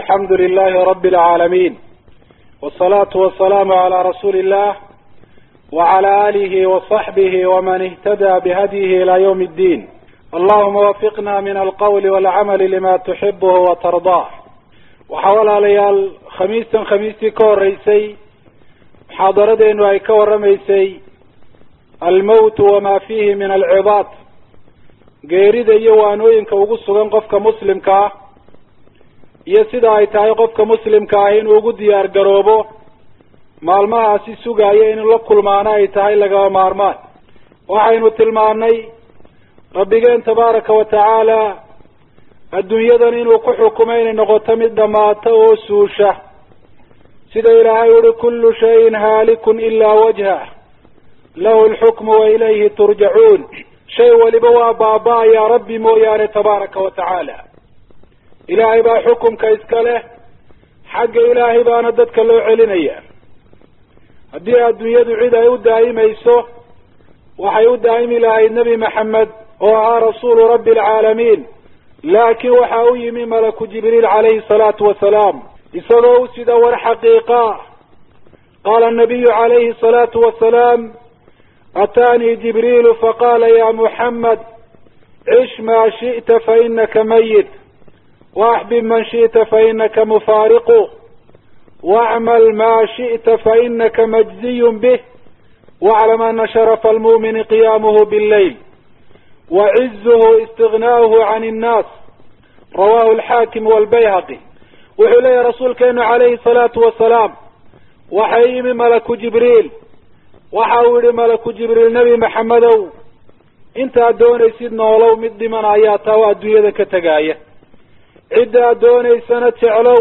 alxamdu lilahi rabi alcaalamiin wsalaatu wasalaamu calaa rasuuli illah wacala aalihi wasaxbihi waman ihtada bihadyihi ila ywm اddiin allahuma wafiqna min alqawli walcamali lima tuxibuhu watardaa waxaa walaalayaal khamiistan khamiistii ka horeysay muxaadaradeenu ay ka warramaysay almowtu wama fiihi min alcibaad geerida iyo waanooyinka ugu sugan qofka muslimka ah iyo sida ay tahay qofka muslimka ah inuu ugu diyaar garoobo maalmahaasi sugaayo in la kulmaano ay tahay lagaba maarmaan waxaynu tilmaanay rabbigeen tabaaraka wa tacaala adduunyadan inuu ku xukumay inay noqoto mid dhammaata oo suusha sida ilaahay uhi kullu shayin haalikun ilaa wajhah lahu alxukmu wa ilayhi turjacuun shay waliba waa baaba-ayaa rabbi mooyaane tabaaraka wa tacaala ilaahay baa xukumka iska leh xagga ilaahay baana dadka loo celinaya haddii adduunyadu cid ay u daa'imayso waxay u daa'imi lahayd nebi maxamed oo ahaa rasuulu rabbi alcaalamiin laakiin waxa u yimi malaku jibriil calayhi salaatu wasalaam isagoo u sida war xaqiiqa qaala nabiyu calayhi salaatu wasalaam ataanii jibriilu faqaala ya muxamed cish maa shi'ta fainaka mayit waaxbib man shi'ta fainaka mufaariqu wacmal maa shi'ta fainaka majziyun bih waclam ana sharafa almu'mini qiyaamuhu billayl wacizuhu istignaa'uhu can innaas rawahu alxaakim walbayhaqi wuxuu leeyahy rasuulkeenu calayhi salaatu wasalaam waxay yimi malaku jibriil waxa uu yihi malaku jibriil nebi maxamedow intaad doonaysid noolow mid dhiman ayaa taa oo adduunyada ka tegaaya cidda ad doonaysana jeclow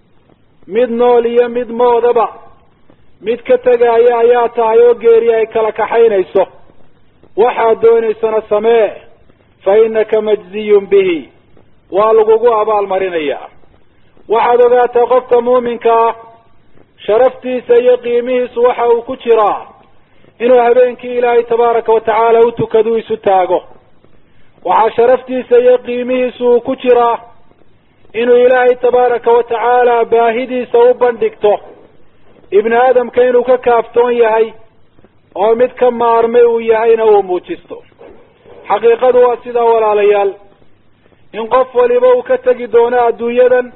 mid nool iyo mid moodaba mid ka tegaaya ayaa tahay oo geeri ay kala kaxaynayso waxaad doonaysana samee fa innaka majziyun bihi waa lagugu abaalmarinayaa waxaad ogaataa qofka muuminka ah sharaftiisa iyo qiimihiisu waxa uu ku jiraa inuu habeenkii ilaahay tabaaraka wa tacaala u tukadu isu taago waxaa sharaftiisa iyo qiimihiisu uu ku jiraa inuu ilaahay tabaaraka wa tacaala baahidiisa u bandhigto ibni aadamka inuu ka kaaftoon yahay oo mid ka maarmay uu yahayna uu muujisto xaqiiqadu waa sidaa walaalayaal in qof waliba uu ka tegi doono adduunyadan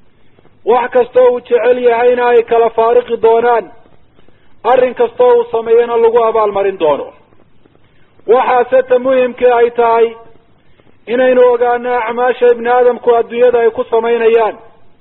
wax kastoo uu jecel yahayna ay kala faariqi doonaan arrin kastoo uu sameeyana lagu abaalmarin doono waxaase ta muhimkii ay tahay inaynu ogaano acmaasha ibni aadamku adduunyada ay ku samaynayaan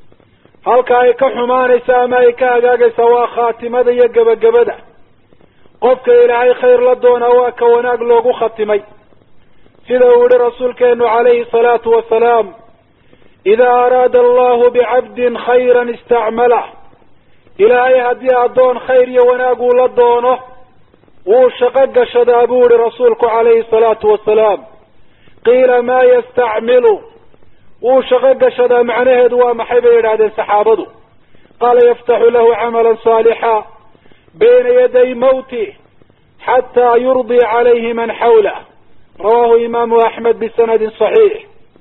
halka ay ka xumaanaysa ama ay ka hagaagaysaa waa khaatimada iyo gebagabada qofka ilaahay khayr la doonaa waa ka wanaag loogu khatimay sida uu yihi rasuulkeenu calayhi salaatu wasalaam idaa araada allahu bicabdin khayran istacmalah ilaahay haddii addoon khayr iyo wanaag uu la doono wuu shaqo gashadaa buu yihi rasuulku calayhi salaatu wasalaam qiila maa yastacmilu wuu shaqo gashadaa macnaheedu waa maxay bay yidhahdeen saxaabadu qaala yaftaxu lahu camalan saalixa bayna yaday mawti xataa yurdii calayhi man xawlah rawahu imaamu axmed bisanadin saxiix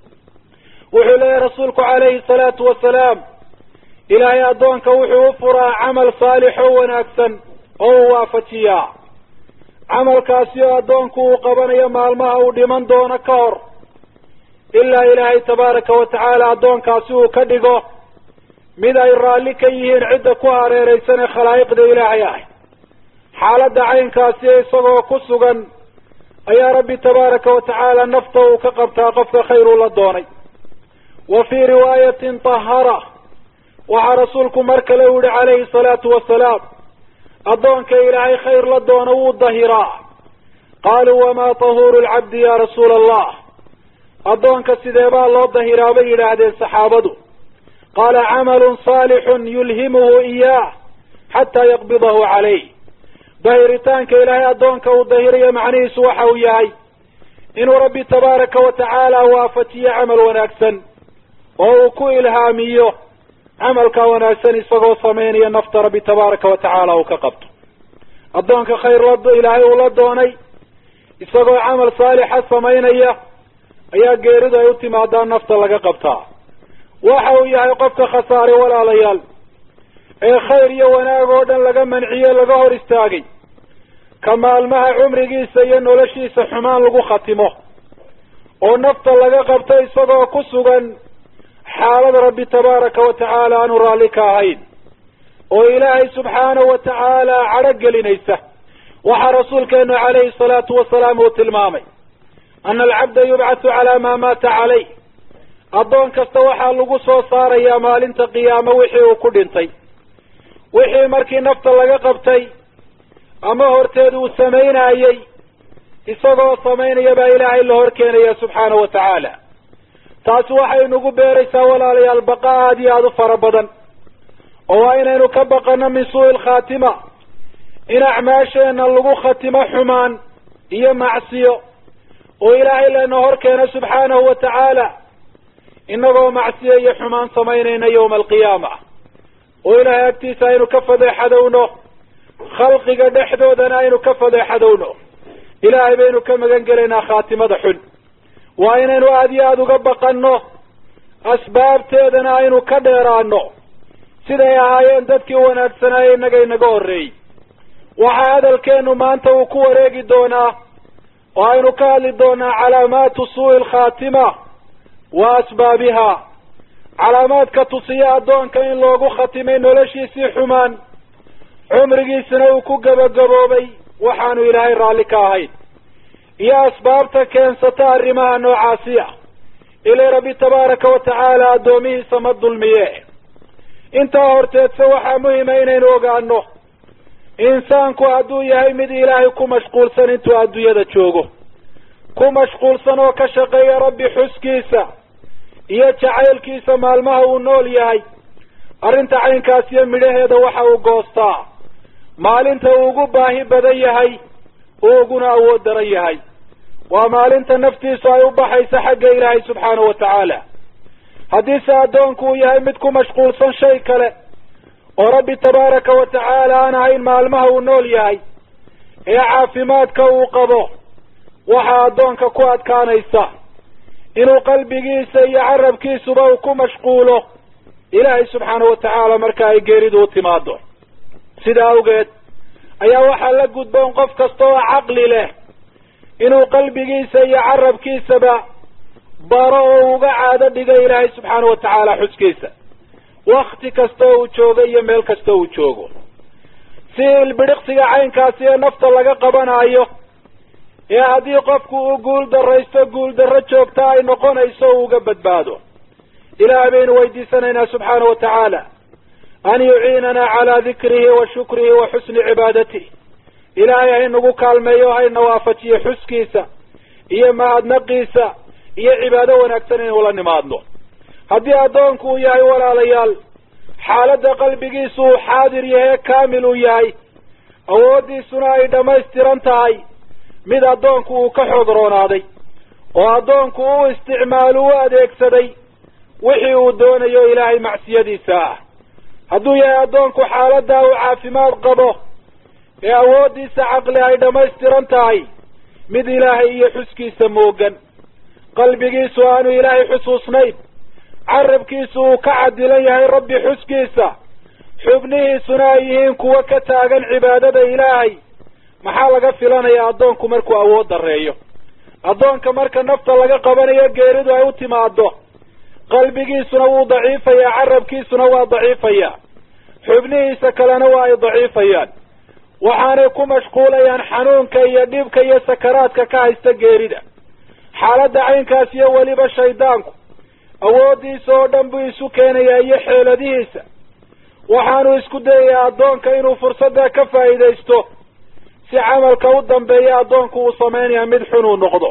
wuxuu leeyahy rasuulku calayhi salaatu wasalaam ilaahay addoonka wuxuu u furaa camal saalix oo wanaagsan oo uu waafajiyaa camalkaasi oo addoonku uu qabanayo maalmaha uu dhiman doono ka hor ilaa ilaahay tabaaraka wa tacaala addoonkaasi uu ka dhigo mid ay raalli ka yihiin cidda ku hareeraysan ee khalaa'iqda ilaahay ah xaaladda caynkaasi isagoo ku sugan ayaa rabbi tabaaraka wa tacaala nafta uu ka qabtaa qofka khayr uu la doonay wa fii riwaayatin tahara waxaa rasuulku mar kale u yihi calayhi salaatu wasalaam addoonka ilaahay khayr la doono wuu dahiraa qaaluu wamaa tahuuru lcabdi ya rasuula allah addoonka sidee baa loo dahiraa bay yidhaahdeen saxaabadu qaala camalun saalixun yulhimuhu iyaah xataa yaqbidahu calayh dahiritaanka ilaahay addoonka uu dahirayo macnihiisu waxa uu yahay inuu rabbi tabaaraka wa tacaala waafajiyo camal wanaagsan oo uu ku ilhaamiyo camalka wanaagsan isagoo samaynaya nafta rabbi tabaaraka wa tacaala uu ka qabto addoonka khayr la ilaahay uu la doonay isagoo camal saalixa samaynaya ayaa geeridu ay u timaadaa nafta laga qabtaa waxa uu yahay qofka khasaaray walaalayaal ee khayr iyo wanaag oo dhan laga manciye laga hor istaagay ka maalmaha cumrigiisa iyo noloshiisa xumaan lagu khatimo oo nafta laga qabto isagoo ku sugan xaalad rabbi tabaaraka wa tacaala aanu raalli ka ahayn oo ilaahay subxaanahu wa tacaala cadho gelinaysa waxaa rasuulkeenu calayhi salaatu wasalaam uu tilmaamay ana alcabda yubcathu calaa maa maata calayh addoon kasta waxaa lagu soo saarayaa maalinta qiyaamo wixii uu ku dhintay wixii markii nafta laga qabtay ama horteed uu samaynayey isagoo samaynaya baa ilaahay la hor keenaya subxaanahu wa tacaala taasi waxay nagu beeraysaa walaalayaal baqa aada iyo aada u fara badan oo waa inaynu ka baqano min suu'i alkhaatima in acmaasheena lagu khatimo xumaan iyo macsiyo oo ilaahay lana hor keeno subxaanahu wa tacaala inagoo macsiyo iyo xumaan samaynayna yowma alqiyaama oo ilaahay agtiisa aynu ka fadeexadowno khalqiga dhexdoodana aynu ka fadeexadowno ilaahay baynu ka magan gelaynaa khaatimada xun waa inaynu aada iyo aada uga baqanno asbaabteedana aynu ka dheeraano siday ahaayeen dadkii wanaagsanaaye innaga inaga horreeyey waxaa hadalkeenu maanta uu ku wareegi doonaa oo aynu ka hadli doonaa calaamaatu suu'i alkhaatima wa asbaabiha calaamaadka tusiya addoonka in loogu khatimay noloshiisii xumaan cumrigiisina uu ku gabagaboobay waxaanu ilaahay raalli ka ahayn iyo asbaabta keensata arrimaha noocaasi ah ilay rabbi tabaaraka wa tacaala addoomihiisa ma dulmiye intaa horteedse waxaa muhima inaynu ogaano insaanku hadduu yahay mid ilaahay ku mashquulsan intuu adduunyada joogo ku mashquulsan oo ka shaqeeya rabbi xuskiisa iyo jacaylkiisa maalmaha uu nool yahay arrinta caynkaas iyo midhaheeda waxa uu goostaa maalinta uu ugu baahi badan yahay uu uguna awood daran yahay waa maalinta naftiisu ay u baxayso xagga ilaahay subxaanahu wa tacaala haddiise addoonku uu yahay mid ku mashquulsan shay kale oo rabbi tabaaraka wa tacaala aan ahayn maalmaha uu nool yahay ee caafimaadka uu qabo waxaa addoonka ku adkaanaysa inuu qalbigiisa iyo carabkiisuba uu ku mashquulo ilaahay subxaanahu wa tacaala marka ay geeridu u timaado sida awgeed ayaa waxaa la gudboon qof kasta oo caqli leh inuu qalbigiisa iyo carabkiisaba baro oo uga caado dhigo ilaahay subxaanahu wa tacaala xuskiisa wakti kasta oo uu joogo iyo meel kasta uu joogo si ilbidhiqsiga caynkaasi ee nafta laga qabanayo ee haddii qofku uu guul daraysto guul darro joogta ay noqonayso uu uga badbaado ilaahay baynu weydiisanaynaa subxaana wa tacaala an yuciinana calaa dikrihi wa shukrihi wa xusni cibaadatihi ilaahay haynagu kaalmeeyo hayna waafajiyo xuskiisa iyo mahadnaqiisa iyo cibaado wanaagsan inaynu la nimaadno haddii addoonku uu yahay walaalayaal xaaladda qalbigiisu uu xaadir yahay kaamil uu yahay awooddiisuna ay dhammaystiran tahay mid addoonku uu ka xoog roonaaday oo addoonku u isticmaalu u adeegsaday wixii uu doonayo ilaahay macsiyadiisa ah hadduu yahay addoonku xaaladdaa uu caafimaad qabo ee awooddiisa caqli ay dhammaystiran tahay mid ilaahay iyo xuskiisa moogan qalbigiisu aanu ilaahay xusuusnayn carabkiisu uu ka cadilan yahay rabbi xuskiisa xubnihiisuna ay yihiin kuwo ka taagan cibaadada ilaahay maxaa laga filanayaa addoonku markuu awood dareeyo addoonka marka nafta laga qabanayo geeridu ay u timaado qalbigiisuna wuu daciifayaa carabkiisuna waa daciifayaa xubnihiisa kalena waa ay daciifayaan waxaanay ku mashquulayaan xanuunka iyo dhibka iyo sakaraadka ka haysta geerida xaaladda caynkaas iyo weliba shaydaanku awooddiisa oo dhan buu isu keenayaa iyo xeeladihiisa waxaanu isku dayayaa addoonka inuu fursadda ka faa'iidaysto si camalka u dambeeya addoonku uu samaynaya mid xun uu noqdo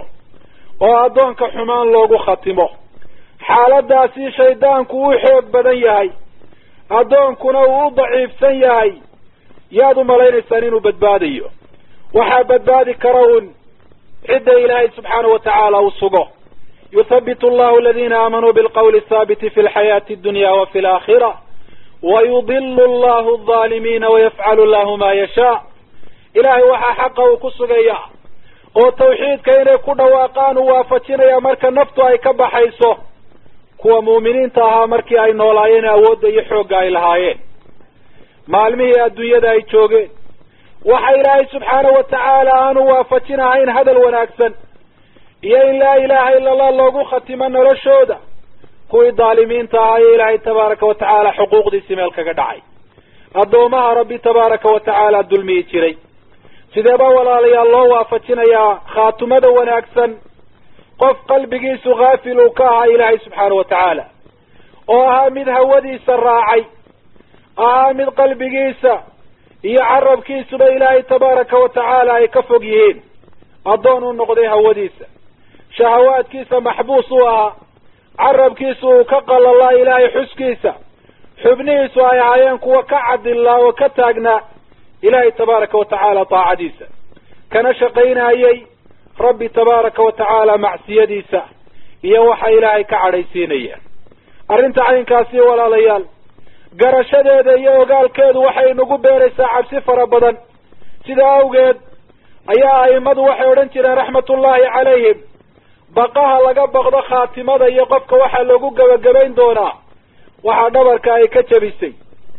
oo addoonka xumaan loogu khatimo xaaladdaasi shaydaanku u xoog badan yahay addoonkuna uu u daciifsan yahay yaad u malaynaysaan inuu badbaadayo waxaa badbaadi kara un cidda ilaahay subxaanahu wa tacaala uu sugo yuthabitu allahu aladiina aamanuu bilqawli athaabiti fi lxayaati addunya wa fi alaakhira wayudilu allahu aldaalimiina wayafcalu allahu ma yashaa ilaahay waxaa xaqa uu ku sugaya oo tawxiidka inay ku dhawaaqaan uu waafajinaya marka naftu ay ka baxayso kuwa muuminiinta ahaa markii ay noolaayeen awoodda iyo xoogga ay lahaayeen maalmihii adduunyada ay joogeen waxa ilaahay subxaanahu wa tacaala aanu waafajin ahayn hadal wanaagsan iyo in laa ilaaha ila allah loogu khatimo noloshooda kuwii daalimiinta ahaa ee ilaahay tabaaraka wa tacaala xuquuqdiisii meel kaga dhacay addoomaha rabbi tabaaraka wa tacaala dulmiyi jiray sideeba walaalayaal loo waafajinayaa khaatumada wanaagsan qof qalbigiisu haafil uu ka ahaa ilaahay subxaana wa tacaala oo ahaa mid hawadiisa raacay ahaa mid qalbigiisa iyo carabkiisuba ilaahay tabaaraka wa tacaala ay ka fog yihiin addoon u noqday hawadiisa shahawaadkiisa maxbuus u ahaa carabkiisu uu ka qalalaa ilaahay xuskiisa xubnihiisu ay ahaayeen kuwa ka cadilaa oo ka taagnaa ilaahay tabaaraka wa tacaala taacadiisa kana shaqaynayey rabbi tabaaraka wa tacaala macsiyadiisa iyo waxa ilaahay ka cadhaysiinaya arrinta caynkaasi walaalayaal garashadeeda iyo ogaalkeedu waxay nagu beeraysaa cabsi fara badan sidaa awgeed ayaa a'immadu waxay odhan jireen raxmatullaahi calayhim baqaha laga baqdo khaatimada iyo qofka waxaa loogu gebagabayn doonaa waxaa dhabarka ay ka jabisay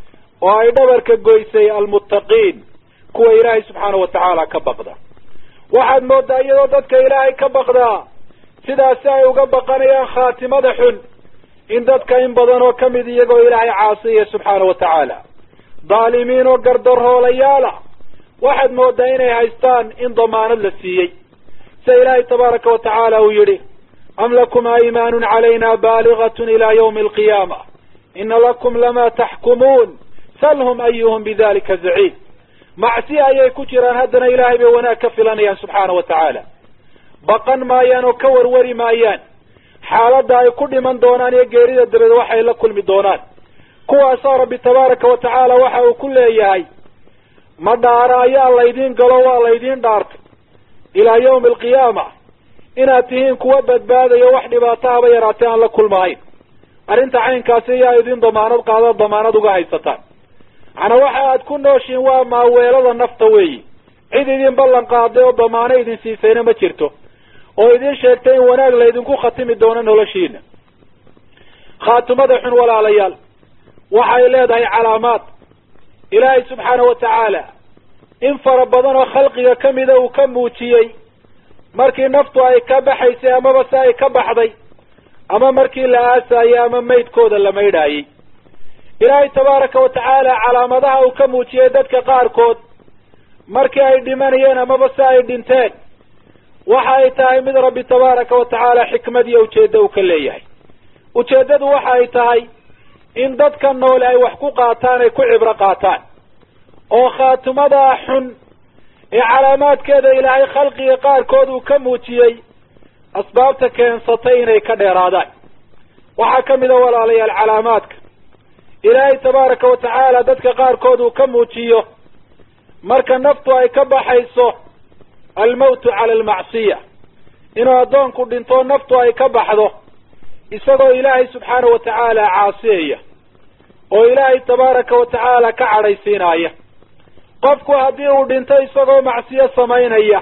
oo ay dhabarka goysay almuttaqiin kuwa ilaahay subxaana wa tacaala ka baqda waxaad moodaa iyadoo dadka ilaahay ka baqdaa sidaasi ay uga baqanayaan khaatimada xun in dadka in badan oo ka mid iyagoo ilaahay caasiyaya subxaana wa tacaala daalimiin oo gardaroolayaala waxaad moodaa inay haystaan in damaanad la siiyey sida ilaahay tabaaraka wa tacaala uu yidhi am lakum aymaanun calayna baaligatun ilaa yawmi alqiyaama ina lakum lama taxkumuun salhum ayuhum bidalika zaciid macsi ayay ku jiraan haddana ilaahay bay wanaag ka filanayaan subxaana wa tacaala baqan maayaan oo ka warwari maayaan xaaladda ay ku dhiman doonaan iyo geerida dabeed waxay la kulmi doonaan kuwaasaa rabbi tabaaraka wa tacaala waxa uu ku leeyahay ma dhaara ayaa laydiin galo waa laydiin dhaartay ilaa yawmi alqiyaama inaad tihiin kuwa badbaadayo wax dhibaato haba yaraatee aan la kulmahayn arrinta caynkaasi ayaa idin damaanad qaada damaanad uga haysataan macnaa waxa aad ku nooshiin waa maaweelada nafta weeyi cid idin ballan qaaday oo damaano idin siisayna ma jirto oo idin sheegtay in wanaag laydinku khatimi doono noloshiina khaatimada xun walaalayaal waxay leedahay calaamaad ilaahay subxaana wa tacaala in fara badan oo khalqiga ka mida uu ka muujiyey markii naftu ay ka baxaysay amaba se ay ka baxday ama markii la aasayey ama maydkooda la maydhaayey ilaahay tabaaraka wa tacaala calaamadaha uu ka muujiyey dadka qaarkood markii ay dhimanayeen amaba se ay dhinteen waxa ay tahay mid rabbi tabaaraka wa tacaala xikmad iyo ujeeddo uu ka leeyahay ujeeddadu waxa ay tahay in dadka noole ay wax ku qaataan ay ku cibro qaataan oo khaatimadaa xun ee calaamaadkeeda ilaahay khalqiga qaarkood uu ka muujiyey asbaabta keensatay inay ka dheeraadaan waxaa ka mid a walaalayaal calaamaadka ilaahay tabaaraka wa tacaala dadka qaarkood uu ka muujiyo marka naftu ay ka baxayso almawtu cala almacsiya inuu addoonku dhinto naftu ay ka baxdo isagoo ilaahay subxaana wa tacaala caasiyaya oo ilaahay tabaaraka wa tacaala ka cadhaysiinaya qofku haddii uu dhinto isagoo macsiyo samaynaya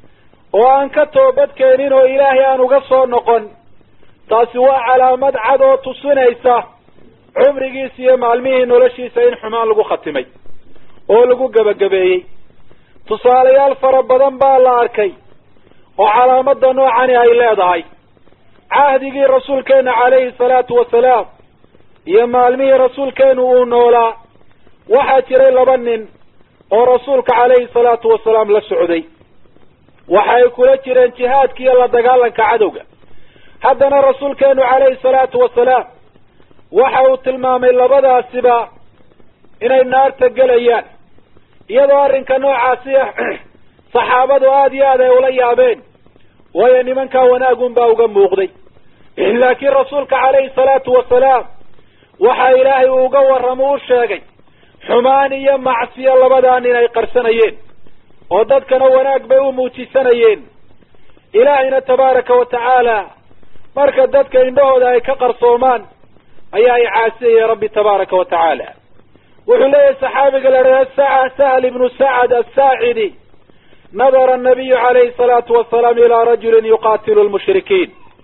oo aan ka toobad keenin oo ilaahay aan uga soo noqon taasi waa calaamad cad oo tusinaysa cumrigiisa iyo maalmihii noloshiisa in xumaan lagu khatimay oo lagu gebagabeeyey tusaalayaal fara badan baa la arkay oo calaamada noocani ay leedahay cahdigii rasuulkeena calayhi salaatu wasalaam iyo maalmihii rasuulkeenu uu noolaa waxaa jiray laba nin oo rasuulka calayhi salaatu wasalaam la socday waxa ay kula jireen jihaadka iyo la dagaalanka cadowga haddana rasuulkeenu calayhi salaatu wasalaam waxa uu tilmaamay labadaasiba inay naarta gelayaan iyadoo arrinka noocaasi ah saxaabadu aada iyo aad ay ula yaabeen waayo nimankaa wanaagun baa uga muuqday laakiin rasuulka calayhi salaatu wasalaam waxa ilaahay uu uga warramo u sheegay xumaan iyo macsiyo labadaa nin ay qarsanayeen oo dadkana wanaag bay u muujisanayeen ilaahayna tabaaraka wa tacaala marka dadka indhahooda ay ka qarsoomaan ayaa ay caasiyaya rabbi tabaaraka wa tacaala wuxuu leeyahay saxaabiga la dhaha sahl ibnu sacad asaacidi nadara anabiyu calayhi salaatu wasalaam ilaa rajulin yuqatilu lmushrikiin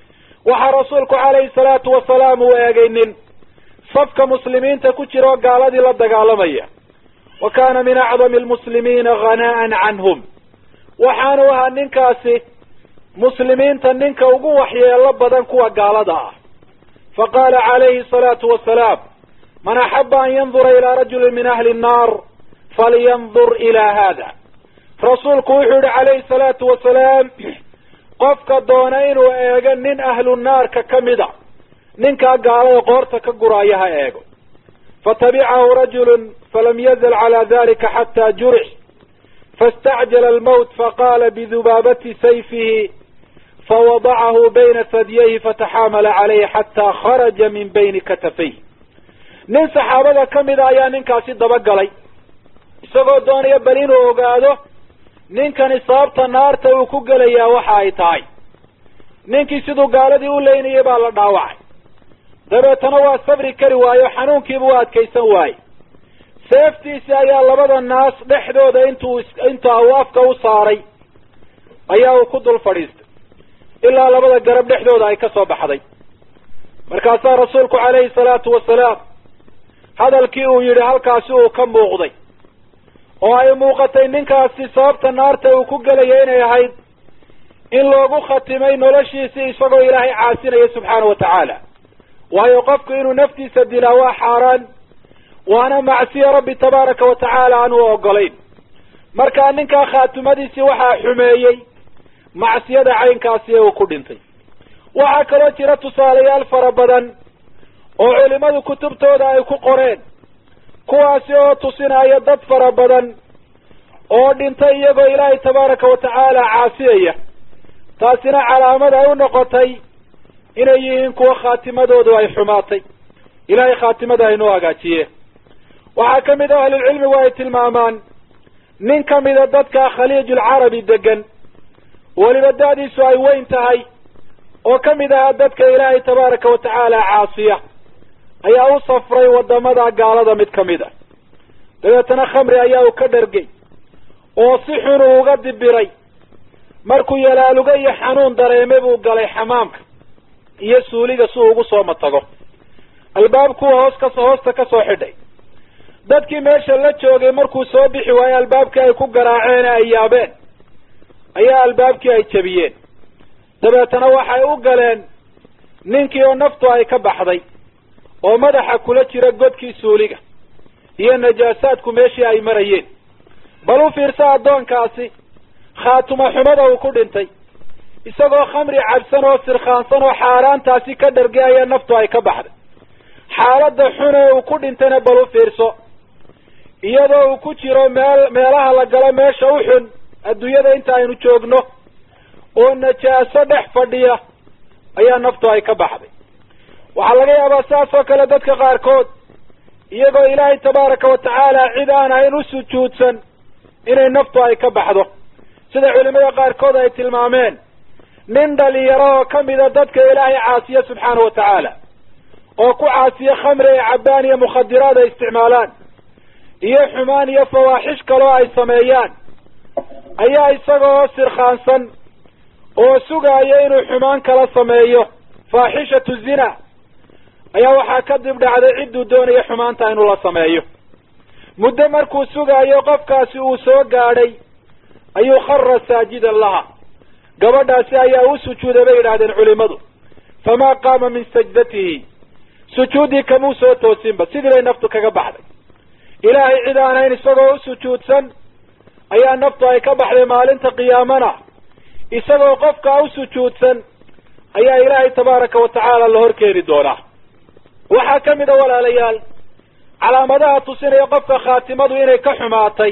waxaa rasuulku calayhi salaatu wasalaam uu eegay nin safka muslimiinta ku jira oo gaaladii la dagaalamaya wa kaana min acdami almuslimiina hana'an canhum waxaanu ahaa ninkaasi muslimiinta ninka ugu waxyeelo badan kuwa gaalada ah faqaala calayhi salaatu wasalaam man axaba an yandura ilaa rajulin min ahli nnaar falyandur ilaa hada rasuulku wuxuu yihi calayhi salaatu wasalaam qofka doona inuu eego nin ahlu naarka ka mida ninkaa gaalada qoorta ka guraaya ha eego fatabicahu rajulun falam yazal calaa dalika xataa jurix faاstacjala almowt faqaala bidubaabati sayfihi fawadacahu bayna sadyayhi fataxaamala calayhi xataa kharaja min bayni katafayh nin saxaabada ka mida ayaa ninkaasi dabagalay isagoo doonaya bal inuu ogaado ninkani sababta naarta uu ku gelayaa waxa ay tahay ninkii siduu gaaladii u leynayay baa la dhaawacay dabeetana waa sabri kari waayo xanuunkiiba u adkaysan waaye seeftiisi ayaa labada naas dhexdooda intuu inta uu afka u saaray ayaa uu ku dul fadhiistay ilaa labada garab dhexdooda ay ka soo baxday markaasaa rasuulku calayhi salaatu wasalaam hadalkii uu yidhi halkaasi uu ka muuqday oo ay muuqatay ninkaasi sababta naarta uu ku gelaya inay ahayd in loogu khatimay noloshiisii isagoo ilaahay caasinaya subxaana wa tacaala waayo qofku inuu naftiisa dilaa waa xaaraan waana macsiya rabbi tabaaraka wa tacaala aan u ogolayn markaa ninkaa khaatimadiisii waxaa xumeeyey macsiyada caynkaasi ee uu ku dhintay waxaa kaloo jira tusaalayaal fara badan oo culimadu kutubtooda ay ku qoreen kuwaasi oo tusinaya dad fara badan oo dhintay iyagoo ilaahay tabaaraka wa tacaala caasiyaya taasina calaamad ay u noqotay inay yihiin kuwa khaatimadoodu ay xumaatay ilaahay khaatimada aynoo hagaajiye waxaa ka mid a ahlulcilmigu ay tilmaamaan nin ka mida dadka khaliijulcarabi degan weliba da-diisu ay weyn tahay oo ka mid ahaa dadka ilaahay tabaaraka wa tacaala caasiya ayaa u safray wadamada gaalada mid ka mid a dabeetana khamri ayaa uu ka dhargay oo si xun uu uga dibiray markuu yalaaluga iyo xanuun dareeme buu galay xamaamka iyo suuliga si uu ugu soo matago albaabkuwa hoos kas hoosta ka soo xidhay dadkii meesha la joogay markuu soo bixi waayo albaabkii ay ku garaaceen ay yaabeen ayaa albaabkii ay jebiyeen dabeetana waxay u galeen ninkii oo naftu ay ka baxday oo madaxa kula jira godkii suuliga iyo najaasaadku meeshii ay marayeen bal u fiirsa addoonkaasi khaatuma xumada uu ku dhintay isagoo khamri cabsan oo sirkhaansan oo xaaraantaasi ka dhargay ayaa naftu ay ka baxday xaaladda xune uu ku dhintayna bal u fiirso iyadoo uu ku jiro meel meelaha la galo meesha u xun adduunyada inta aynu joogno oo najaaso dhex fadhiya ayaa naftu ay ka baxday waxaa laga yaabaa saas oo kale dadka qaarkood iyagoo ilaahay tabaaraka wa tacaala cid aan ahayn u sujuudsan inay naftu ay ka baxdo sida culimada qaarkood ay tilmaameen nin dhalinyaro oo ka mida dadka ilaahay caasiya subxaana wa tacaala oo ku caasiya khamri ay cabbaan iyo mukhadiraad ay isticmaalaan iyo xumaan iyo fawaaxish kaloo ay sameeyaan ayaa isaga oo sirkhaansan oo sugaaya inuu xumaan kala sameeyo faaxishatu zina ayaa waxaa ka dib dhacday cidduu doonaya xumaanta inuu la sameeyo muddo markuu sugaayo qofkaasi uu soo gaadhay ayuu khara saajidan laha gabadhaasi ayaa u sujuuday bay yidhaahdeen culimadu famaa qaama min sajdatihi sujuuddii kamuu soo toosinba sidii bay naftu kaga baxday ilaahay cid aan hayn isagoo u sujuudsan ayaa naftu ay ka baxday maalinta qiyaamana isagoo qofkaa u sujuudsan ayaa ilaahay tabaaraka wa tacaala la hor keeni doonaa waxaa ka mid a walaalayaal calaamadaha tusinaya qofka khaatimadu inay ka xumaatay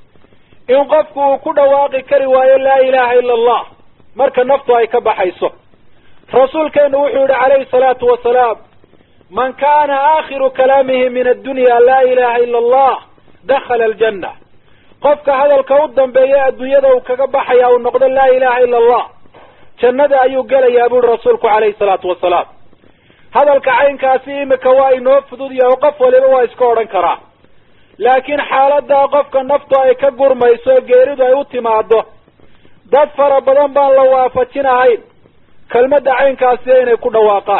in qofku uu ku dhawaaqi kari waayo laa ilaaha ila allah marka naftu ay ka baxayso rasuulkeenu wuxuu yihi calayhi salaatu wasalaam man kana aakhiru kalaamihi min addunya laa ilaha ila allah dakhala aljanna qofka hadalka u dambeeya adduunyada uu kaga baxaya uu noqdo laa ilaha ila allah jannada ayuu gelayaa buuri rasuulku calayhi salaatu wasalaam hadalka caynkaasi imika waa inoo fudud yahay oo qof waliba waa iska odhan karaa laakiin xaaladaa qofka naftu ay ka gurmayso geeridu ay u timaado dad fara badan baan la waafajinahayn kelmadda caynkaasiya inay ku dhawaaqaan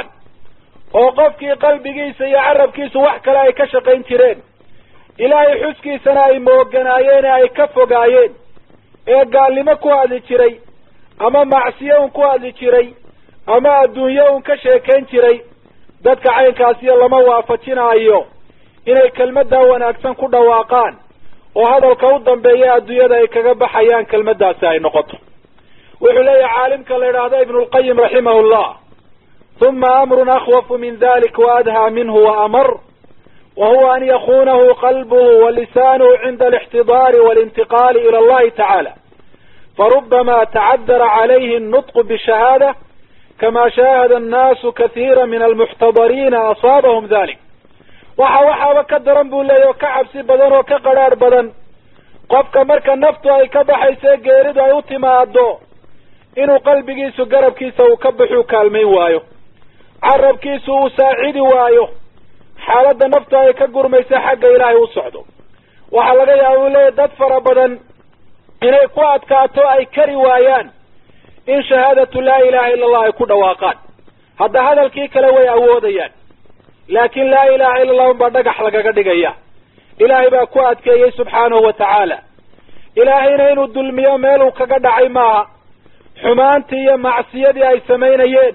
oo qofkii qalbigiisa iyo carabkiisu wax kale ay ka shaqayn jireen ilaahay xuskiisana ay mooganaayeen ee ay ka fogaayeen ee gaalnimo ku hadli jiray ama macsiyo un ku hadli jiray ama adduunyo un ka sheekayn jiray dadka caynkaasiyo lama waafajinaayo inay kelmaddaa wanaagsan ku dhawaaqaan oo hadalka u dambeeya adduunyada ay kaga baxayaan kelmaddaasi ay noqoto wuxuu leeyahay caalimka la idhaahdo ibnu lqayim raximahu llah huma amrun akhwafu min dalik waadhaa minhu waamar wa huwa an yakunahu qalbuhu wa lisanuhu cinda alixtidaari walintiqaali ila allahi tacaala farubama tacadara calayhi الnutqu bishahaada kama shaahada annaasu kahiira min almuxtadariina asaabahum dalik waxa waxaaba ka daran buu leeyahy oo ka cabsi badan oo ka qadrhaadh badan qofka marka naftu ay ka baxayso ee geeridu ay u timaado inuu qalbigiisu garabkiisa uu ka baxuu kaalmayn waayo carabkiisu uu saacidi waayo xaaladda naftu ay ka gurmaysa xagga ilaahay u socdo waxaa laga yaaba uu leeyahy dad fara badan inay ku adkaato ay kari waayaan in shahaadatu laa ilaha illa allah ay ku dhawaaqaan hadda hadalkii kale way awoodayaan laakiin laa ilaha illa allah unbaa dhagax lagaga dhigaya ilaahay baa ku adkeeyey subxaanahu wa tacaala ilaahayna inuu dulmiyo meeluu kaga dhacay maaha xumaantii iyo macsiyadii ay samaynayeen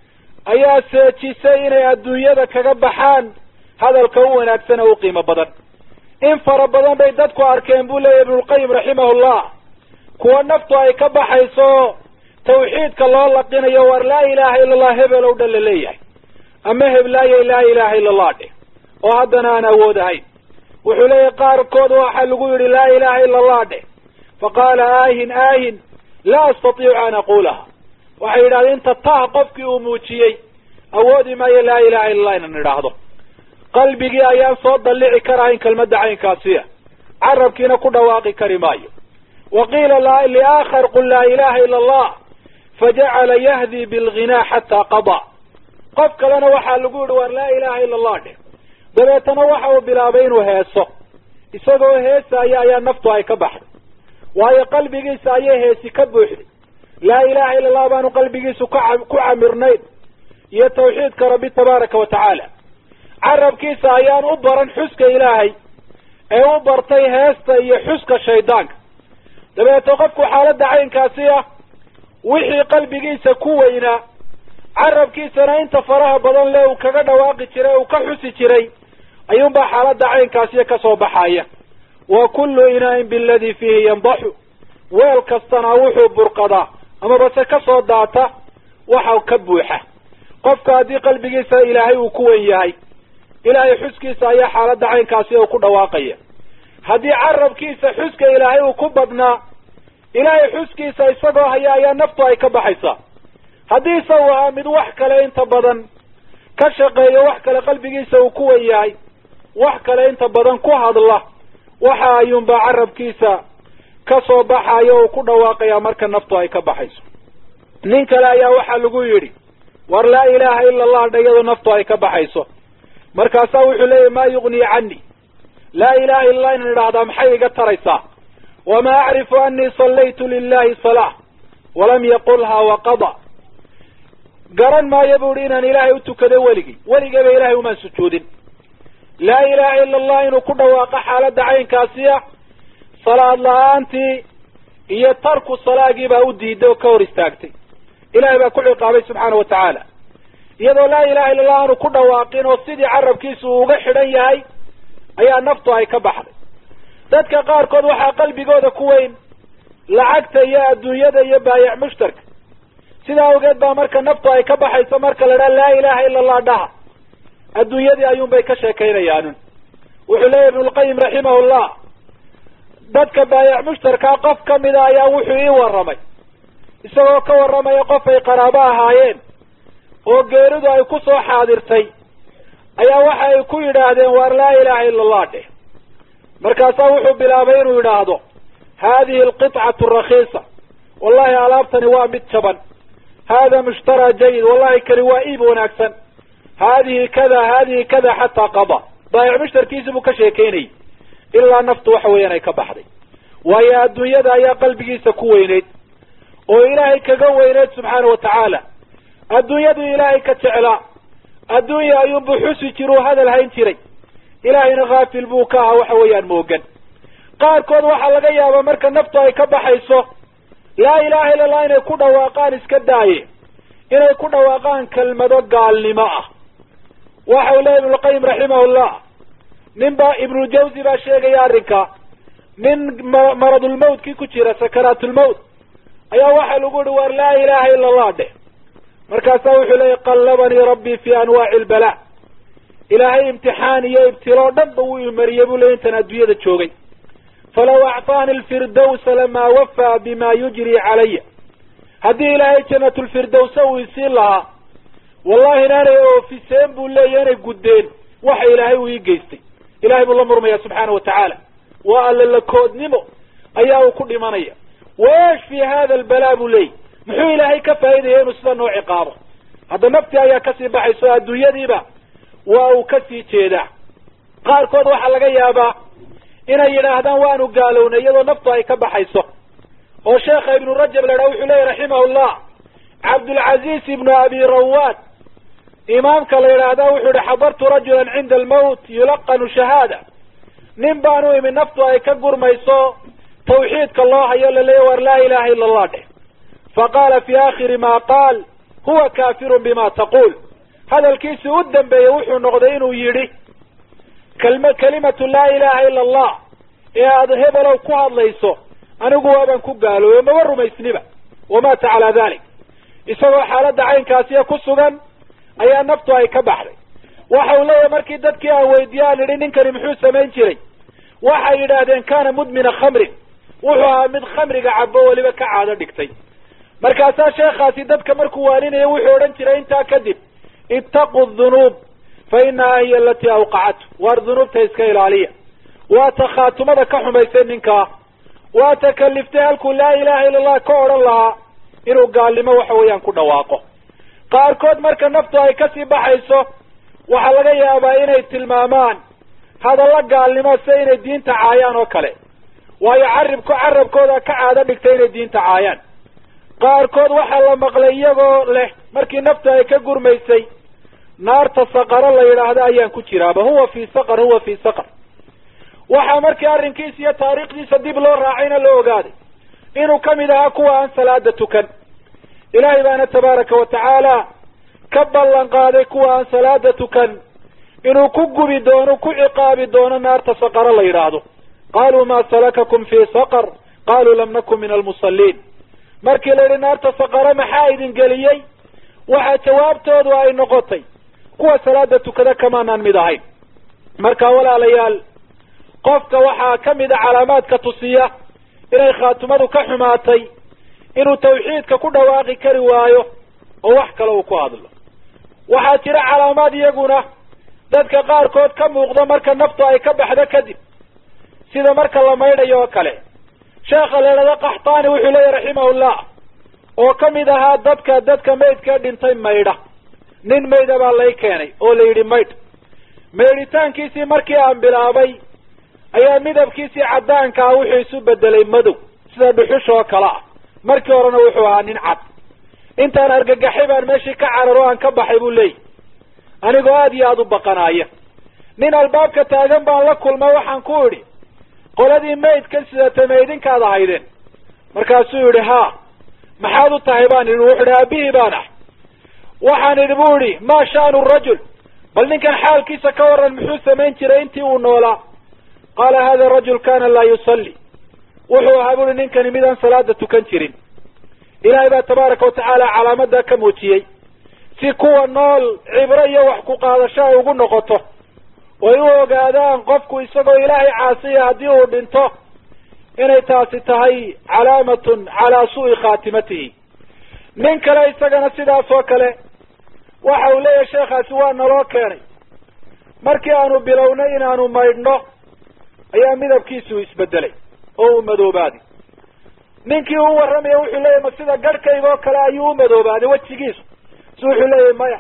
ayaa seejisay inay adduunyada kaga baxaan hadalka u wanaagsan oo u qiimo badan in fara badan bay dadku arkeen buu leeyahy ibnulqayim raximahullah kuwa naftu ay ka baxayso tawxiidka loo laqinayo war laa ilaha illa allah hebel ow dhan la leeyahay ama heblaayay laa ilaha illa allah dheh oo haddana aan awood ahayn wuxuu leeyahay qaarkood waxaa lagu yidhi laa ilaha illa allah dheh faqaala aahin aahin laa astatiicu an aquulaha waxay yidhahdeen inta tah qofkii uu muujiyey awoodi maayo laa ilaha illa allah inan idhaahdo qalbigii ayaan soo dallici karahayn kelmadda caynkaasiya carabkiina ku dhawaaqi kari maayo wa qiila liaakhar qul laa ilaha illa allah fajacala yahdi bilghinaa xataa qadaa qof kalena waxaa lagu yidhi war laa ilaha illa allah dheh dabeetana waxa uu bilaabay inuu heeso isagoo heesaaya ayaa naftu ay ka baxday waayo qalbigiisa ayay heesi ka buuxday laa ilaha illa allah baanu qalbigiisu ka ku camirnayn iyo tawxiidka rabbi tabaaraka wa tacaala carabkiisa ayaan u baran xuska ilaahay ee u bartay heesta iyo xuska shaydaanka dabeeto qofku xaaladda caynkaasi ah wixii qalbigiisa ku weynaa carabkiisana inta faraha badan le uu kaga dhawaaqi jiray uu ka xusi jiray ayuunbaa xaaladda caynkaasiya ka soo baxaya wa kullu inaa'in biladii fiihi yandaxu weel kastana wuxuu burqadaa amabase ka soo daata waxa ka buuxa qofka haddii qalbigiisa ilaahay uu ku wen yahay ilaahay xuskiisa ayaa xaaladda caynkaasi uu ku dhawaaqaya haddii carabkiisa xuska ilaahay uu ku badnaa ilaahay xuskiisa isagoo haya ayaa naftu ay ka baxaysaa haddii isagu ahaa mid wax kale inta badan ka shaqeeyo wax kale qalbigiisa uu ku wen yahay wax kale inta badan ku hadla waxa ayuunbaa carabkiisa ka soo baxayo uu ku dhawaaqaya marka naftu ay ka baxayso nin kale ayaa waxaa lagu yidhi war laa ilaha ila allah dhayadu naftu ay ka baxayso markaasaa wuxuu leeyahy maa yugnii cani laa ilaha illa allah inan idhahdaa maxay iga taraysaa wama acrifu anii sallaytu lilahi salaa walam yaqulha waqada garan maayo bu ihi inaan ilaahay u tukado weligii weligeyba ilahay umaan sujuudin laa ilaha ila allah inuu ku dhawaaqo xaaladda caynkaasiya salaad la-aantii iyo tarku salaagii baa u diiday oo ka hor istaagtay ilahay baa ku ciqaabay subxaana wa tacaala iyadoo laa ilaha illa allah aanu ku dhawaaqin oo sidii carabkiisu uu uga xidhan yahay ayaa naftu ay ka baxday dadka qaarkood waxaa qalbigooda ku weyn lacagta iyo adduunyada iyo baayac mushtarka sidaa awgeed baa marka naftu ay ka baxayso marka la dhaha laa ilaha illa allah dhaha adduunyadii ayuunbay ka sheekaynayaanun wuxuu leeyahy ibnulqayim raximahullah dadka baayac mushtarkaa qof kamida ayaa wuxuu ii warramay isagoo ka warramaya qof ay qaraabo ahaayeen oo geeridu ay ku soo xaadirtay ayaa waxa ay ku yidhaahdeen waar laa ilaha illa allah dheh markaasaa wuxuu bilaabay inuu yidhaahdo haadihi alqitcatu rakiisa wallahi alaabtani waa mid jaban hada mushtara jayid wallahi kani waa iib wanaagsan haadihi kada haadihi kada xataa qada baayac mushtarkiisi buu ka sheekaynayay ilaa naftu waxa weeyaan ay ka baxday waayo adduunyada ayaa qalbigiisa ku weyneyd oo ilaahay kaga weyneyd subxaana wa tacaala adduunyadu ilaahay ka jeclaa adduunya ayuu buxusi jir uu hadal hayn jiray ilaahayna haafil buu ka ahaa waxa weeyaan moogan qaarkood waxaa laga yaabaa marka naftu ay ka baxayso laa ilaha illa allah inay ku dhawaaqaan iska daaye inay ku dhawaaqaan kelmado gaalnimo ah waxa uu leeya ibnulqayim raximahullah nin baa ibnuljawzi baa sheegaya arrinka nin maradulmawtkii ku jira sakaraatulmawt ayaa waxaa lagu yihi waar laa ilaha illa allah dheh markaasaa wuxuu leeyay qallabanii rabbii fi anwaaci lbalaa ilaahay imtixaan iyo ibtiloo dhan ba wuu imariyey buu ley intaan adduunyada joogay falaw acطaani lfirdawsa lamaa wafaa bima yujri calaya haddii ilaahay janatulfirdawsa uu isiin lahaa wallahi inaanay oofiseen buu leeya inay guddeen waxa ilaahay uu ii geystay ilahay buu la murmaya subxaana wa tacaala waa alla lakoodnimo ayaa uu ku dhimanaya waesh fi hada albalaa buu leeyay muxuu ilaahay ka faa'iidaya inuu sida noo ciqaabo hadda naftii ayaa kasii baxayso adduunyadiiba waa uu kasii jeedaa qaarkood waxaa laga yaabaa inay yidhaahdaan waanu gaalownay iyadoo naftu ay ka baxayso oo sheekha ibnu rajab la idhaha wuxuu leeyahy raximahullah cabdulcaziz ibnu abi rawad imaamka la yidhaahda wuxuu yihi xadartu rajulan cinda almawt yulaqanu shahaada nin baan u imi naftu ay ka gurmayso tawxiidka loo hayo laleeya war laa ilaha illa allah dheh faqaala fi akhiri ma qaal huwa kafirun bima taquul hadalkiisii u dambeeyey wuxuu noqday inuu yidhi kalma kalimatu laa ilaha illa allah ee aada hebelow ku hadlayso anigu waabaan ku gaaloobey maba rumaysniba wamata calaa dalik isagoo xaaladda caynkaasiya ku sugan ayaa naftu ay ka baxday waxa uu leeyahay markii dadkii aan weydiiye aan idhi ninkani muxuu samayn jiray waxay yidhaahdeen kana mudmina khamrin wuxuu ahaa mid khamriga cabo weliba ka caado dhigtay markaasaa sheekhaasi dadka markuu waaninaya wuxuu odhan jiray intaa kadib ittaqu dunuub fa inaha hiya alatii awqacatu waar dunuubta iska ilaaliya waa ta khaatumada ka xumaysay ninkaa waa ta kaliftay halkuu laa ilaha illa allah ka odhan lahaa inuu gaalnimo waxa weeyaan ku dhawaaqo qaarkood marka naftu ay kasii baxayso waxaa laga yaabaa inay tilmaamaan hadallo gaalnimo se inay diinta caayaan oo kale waayo caribko carabkooda ka caado dhigtay inay diinta caayaan qaarkood waxaa la maqlay iyagoo leh markii naftu ay ka gurmaysay naarta saqaro la yidhaahdo ayaan ku jiraaba huwa fii saqar huwa fii saqar waxaa markii arrinkiisa iyo taariikhdiisa dib loo raacayna la ogaaday inuu kamid ahaa kuwa aan salaada tukan ilaahay baana tabaaraka wa tacaala ka ballan qaaday kuwa aan salaada tukan inuu ku gubi doono ku ciqaabi doono naarta saqaro la yidhaahdo qaaluu ma salakakum fii saqar qaaluu lam nakun min almusalliin markii la yidhi naarta saqaro maxaa idin geliyey waxaa jawaabtoodu ay noqotay kuwa salaada tukada kamaanaan mid ahayn marka walaalayaal qofka waxaa kamid a calaamaadka tusiya inay khaatumadu ka xumaatay inuu tawxiidka ku dhawaaqi kari waayo oo wax kale uu ku hadlo waxaa jira calaamaad iyaguna dadka qaarkood ka muuqda marka naftu ay ka baxdo kadib sida marka la maydhayo oo kale sheekha la idhahdo qaxtaani wuxuu leeyahy raximahullah oo kamid ahaa dadka dadka maydka dhintay maydha nin mayda baa lay keenay oo la yidhi maydh maydhitaankiisii markii aan bilaabay ayaa midabkiisii caddaanka ah wuxuu isu bedelay madow sida dhuxush oo kale ah markii horena wuxuu ahaa nin cad intaan argagaxay baan meeshii ka cararo aan ka baxay buu leeyahy anigoo aada iyo aada u baqanaaya nin albaabka taagan baan la kulmay waxaan ku idhi qoladii maydkan sidata maydinkaad ahaydeen markaasuu yidhi haa maxaad u tahay baan idhi wuxu idhi aabihii baan ah waxaan idhi bu idhi maa sha'nu rajul bal ninkan xaalkiisa ka waran muxuu samayn jiray intii uu noolaa qaala hada rajul kana laa yusalli wuxuu ahaa buuhi ninkani midaan salaada tukan jirin ilaahay baa tabaaraka watacaala calaamada ka muujiyey si kuwa nool cibro iyo wax ku qaadasho ay ugu noqoto oy u ogaadaan qofku isagoo ilaahay caasiya haddii uu dhinto inay taasi tahay calaamatun calaa su'i khaatimatihi nin kale isagana sidaas oo kale waxa uu leeyahay sheekhaasi waa naloo keenay markii aanu bilownay inaanu maydhno ayaa midabkiisu isbedelay oo uu madoobaaday ninkii uu warramaya wuxuu leeyahy ma sida garhkayga oo kale ayuu u madoobaaday wejigiisu si wuxuu leeyahy maya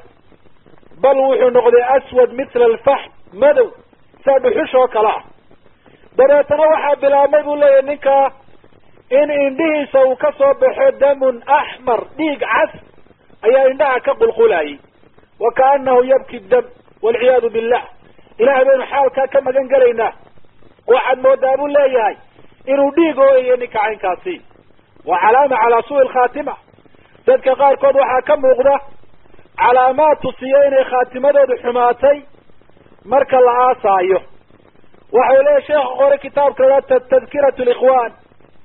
bal wuxuu noqday aswad mithla alfax madow saa dhuxush oo kale ah dabeetana waxaa bilaabmay buu leeyahy ninkaa in indhihiisa uu ka soo baxo damun axmar dhiig cas ayaa indhaha ka qulqulayay wa kaanahu yabki dam walciyaadu billah ilahay baynu xaalkaa ka magan gelaynaa waxaad moodaa buu leeyahay inuu dhiig ooyayo ninka caynkaasi waa calaama calaa suui lkhaatima dadka qaarkood waxaa ka muuqda calaamaad tusiya inay khaatimadoodu xumaatay marka la aasaayo waxau leeyahy sheekha qore kitaabka tadkirat likhwan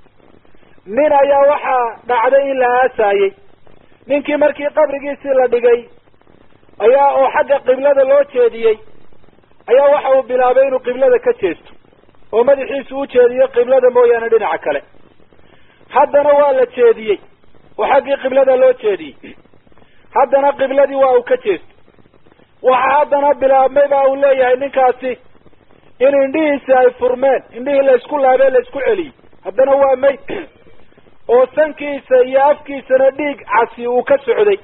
nin ayaa waxaa dhacday in la aasaayey ninkii markii qabrigiisii la dhigay ayaa oo xagga qiblada loo jeediyey ayaa waxa uu bilaabay inuu qiblada ka jeesto oo madaxiisu u jeediyo qiblada mooyaane dhinaca kale haddana waa la jeediyey oo xaggii qiblada loo jeediyey haddana qibladii waa uu ka jeesto waxa haddana bilaabmay ba uu leeyahay ninkaasi in indhihiisi ay furmeen indhihii laysku laabee laysku celiyey haddana waa mayd oo sankiisa iyo afkiisana dhiig casi uu ka socday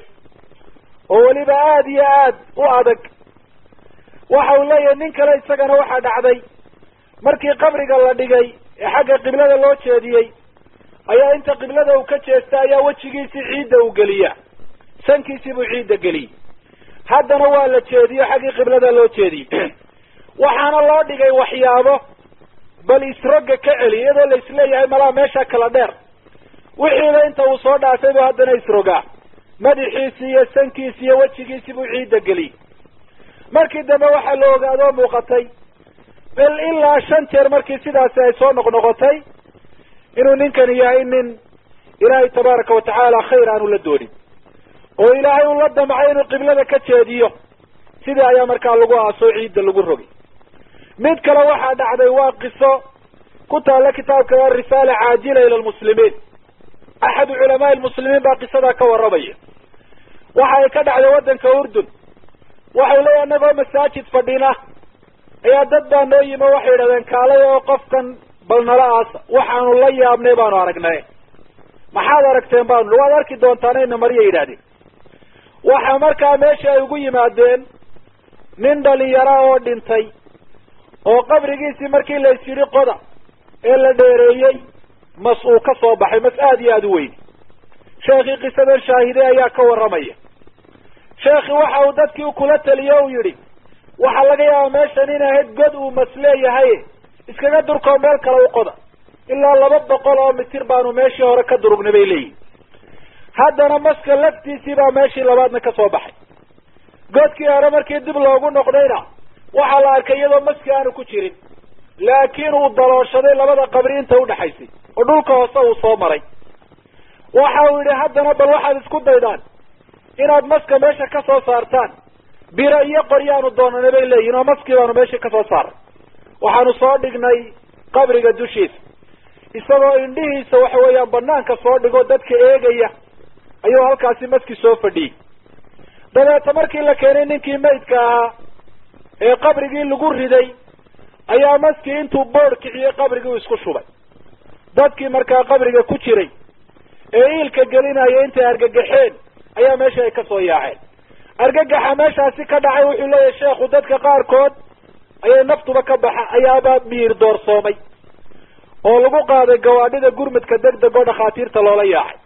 oo weliba aada iyo aad u adag waxa uu leeyahay nin kale isagana waxaa dhacday markii qabriga la dhigay ee xagga qiblada loo jeediyey ayaa inta qiblada uu ka jeesta ayaa wejigiisii ciidda uu geliyaa sankiisii buu ciidda geliyey haddana waa la jeediyo xaggii qiblada loo jeediyey waxaana loo dhigay waxyaabo bal isroga ka celi iyadoo la isleeyahay malaa meesha kala dheer wixiiba inta uu soo dhaafay buu haddana isrogaa madaxiisii iyo sankiisi iyo wejigiisii buu ciidda geliyey markii dambe waxaa la ogaadoo muuqatay bal ilaa shan jeer markii sidaasi ay soo noqnoqotay inuu ninkani yahay nin ilaahay tabaaraka watacaala khayr aanu la doonin oo ilaahay uu la damcay inuu qiblada ka jeediyo sidii ayaa markaa lagu aasoo ciidda lagu rogay mid kale waxaa dhacday waa qiso ku taalla kitaabka risaala caajila ila lmuslimiin axadu culamaai lmuslimiin baa qisadaa ka warramaya waxa ay ka dhacday waddanka urdun waxau leeyahy annagoo masaajid fadhina ayaa dad baa noo yimi waxay yidhahdeen kaalay oo qofkan bal nala aasa waxaanu la yaabnay baanu aragnay maxaad aragteen baanu waad arki doontaanayna marya yidhahdeen waxa markaa meesha ay ugu yimaadeen nin dhalinyara oo dhintay oo qabrigiisii markii lays yidhi qoda ee la dheereeyey mas uu ka soo baxay mas aada iyo aada u weyn sheekhii qisadan shaahide ayaa ka warramaya sheekhi waxa uu dadkii kula taliyo uu yidhi waxaa laga yaabaa meeshan in ahayd god uu mas leeyahay iskaga durkoo meel kale u qoda ilaa laba boqol oo mitir baanu meeshii hore ka durugnay bay leeyihin haddana maska laftiisii baa meeshii labaadna ka soo baxay godkii hore markii dib loogu noqdayna waxaa la arkay iyadoo maski aanu ku jirin laakiin uu dalooshaday labada qabri inta udhaxaysay oo dhulka hoose uu soo maray waxa uu yidhi haddana bal waxaad isku daydaan inaad maska meesha ka soo saartaan biro iyo qoryaanu doonanay bay leeyihin oo maskii baanu meeshii ka soo saaray waxaanu soo dhignay qabriga dushiisa isagoo indhihiisa waxa weeyaan banaanka soo dhigoo dadka eegaya ayuu halkaasi maski soo fadhiyey dabeeta markii la keenay ninkii maydka ahaa ee qabrigii lagu riday ayaa maskii intuu boodh kiciyey qabrigii isku shubay dadkii markaa qabriga ku jiray ee iilka gelinaya intay argagaxeen ayaa meesha ay ka soo yaaceen argagaxa meeshaasi ka dhacay wuxuu leeyahay sheekhu dadka qaarkood ayay naftuba ka baxa ayaaba miir doorsoomay oo lagu qaaday gawaadhida gurmudka deg deg oo dhakhaatiirta loola yaacay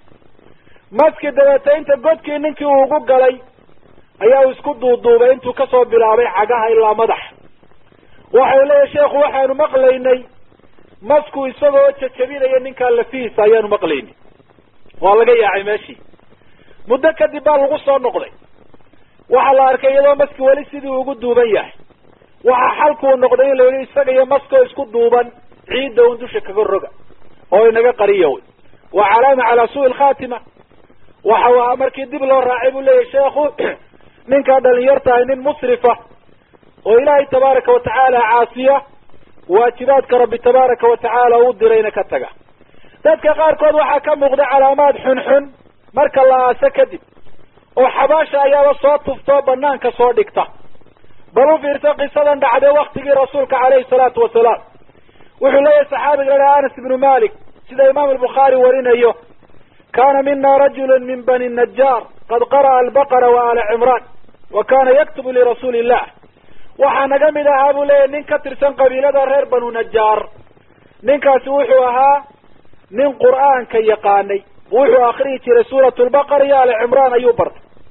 maski dabeete inta godkii ninkii uu ugu galay ayaa uu isku duuduubay intuu kasoo bilaabay cagaha ilaa madaxa waxau leeyahay sheekhu waxaanu maqlaynay masku isagoo jajabinaya ninkaa lafihiisa ayaanu maqlaynay waa laga yaacay meeshii muddo kadib baa lagu soo noqday waxaa la arkay iyadoo maski weli sidii ugu duuban yahay waxaa xalkuu noqday in la yidhi isaga iyo maskoo isku duuban ciidda un dusha kaga roga oo inaga qariya wy waa calaama calaa suui lkhaatima waxa u ahaa markii dib loo raacay buu leeyahy sheekhu ninkaa dhalinyartahay nin musrifa oo ilaahay tabaaraka watacaala caasiya waajibaadka rabbi tabaaraka watacaala uu dirayna ka taga dadka qaarkood waxaa ka muuqda calaamaad xunxun marka la aaso kadib oo xabaasha ayaaba soo tuftoo banaanka soo dhigta bal u fiirta qisadan dhacday waktigii rasuulka caleyhi salaatu wasalaam wuxuu leeyahay saxaabiga la dhaha anas ibnu malik sida imaam albukhaari warinayo kana mina rajulu min bani najaar qad qara'a albaqara wa ala cimraan wa kana yaktubu lirasuuli illah waxaa naga mid ahaa buu leeyahy nin ka tirsan qabiilada reer banu najaar ninkaasi wuxuu ahaa nin qur'aanka yaqaanay wuxuu akriyi jiray suurat lbaqara iyo ala cimraan ayuu bartay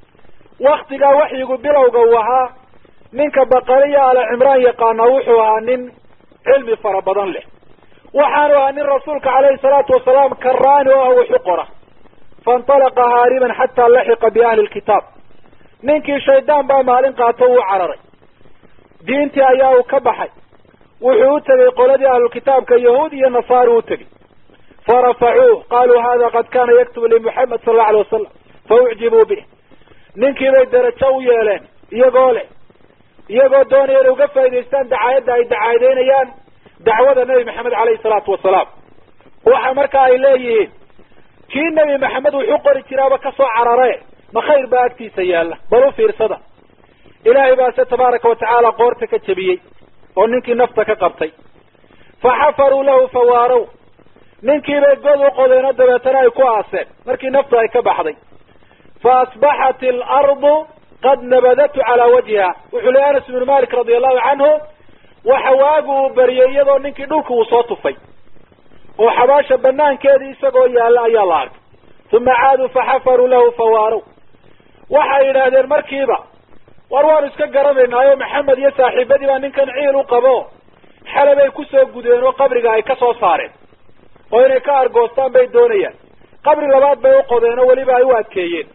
waktigaa waxyigu bilowga uu ahaa ninka baqariya ala cimraan yaqaanaa wuxuu ahaa nin cilmi fara badan leh waxaanu ahaa nin rasuulka calayhi salaatu wasalaam karaani oo ah wuxu qora faintalaqa haariban xataa laxiqa biahli lkitaab ninkii shaydaan baa maalin qaato wuu cararay diintii ayaa uu ka baxay wuxuu u tegey qoladii ahlulkitaabka yahuud iyo nasaari u tegey farafacuuh qaluu hada qad kana yaktubu limuxamed sala allau alay wasalam faucjibuu bih ninkii bay darajo u yeeleen iyagoo leh iyagoo doonaya inay uga faa'idaystaan dacaayadda ay dacaadeynayaan dacwada nebi maxamed caleyhi salaatu wasalaam waxa marka ay leeyihiin kii nebi maxamed wuxuu qori jiraaba kasoo carare ma khayr baa agtiisa yaalla bal u fiirsada ilaahay baa se tabaaraka watacaala qoorta ka jebiyey oo ninkii nafta ka qabtay fa xafaruu lahu fawaarow ninkiibay god u qodeenoo dabeetana ay ku aaseen markii naftu ay ka baxday fa asbaxat alardu qad nabadatu calaa wajhiha wuxuu leey anas ibnu malik radia allahu canhu waxa waagu uu bariyey iyadoo ninkii dhulka uu soo tufay oo xabaasha banaankeedii isagoo yaalla ayaa la arkay uma caaduu faxafaruu lahu fawaarow waxay yidhaahdeen markiiba war waanu iska garanaynaayo maxamed iyo saaxiibadii baa ninkan ciil u qabo xalabay kusoo gudeen oo qabriga ay ka soo saareen oo inay ka argoostaan bay doonayaan qabri labaad bay u qodeen oo weliba ay u adkeeyeen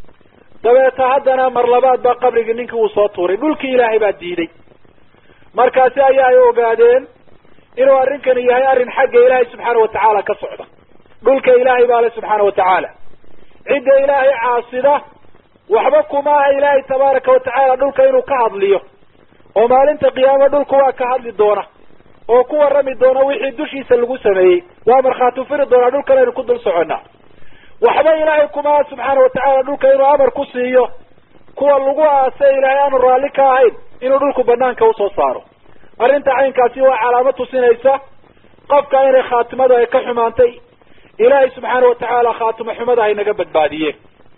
dabeeta haddana mar labaad baa qabrigii ninkii uu soo tuuray dhulkii ilaahay baa diiday markaasi ayaa ay ogaadeen inuu arrinkani yahay arrin xagga ilaahay subxaana watacaala ka socda dhulka ilaahay baa le subxaana watacaala cidda ilaahay caasida waxba kuma aha ilaahay tabaaraka watacaala dhulka inuu ka hadliyo oo maalinta qiyaama dhulku waa ka hadli doona oo ku warrami doona wixii dushiisa lagu sameeyey waa markhaati firi doonaa dhulkan aynu ku dul soconnaa waxba ilaahay kuma aha subxaana watacaala dhulka inuu amar ku siiyo kuwa lagu aasay ilaahay aanu raalli ka ahayn inuu dhulku banaanka usoo saaro arrinta caynkaasi waa calaamo tusinaysa qofka inay khaatimadu ay ka xumaantay ilaahay subxaana watacaala khaatimo xumada ay naga badbaadiyeen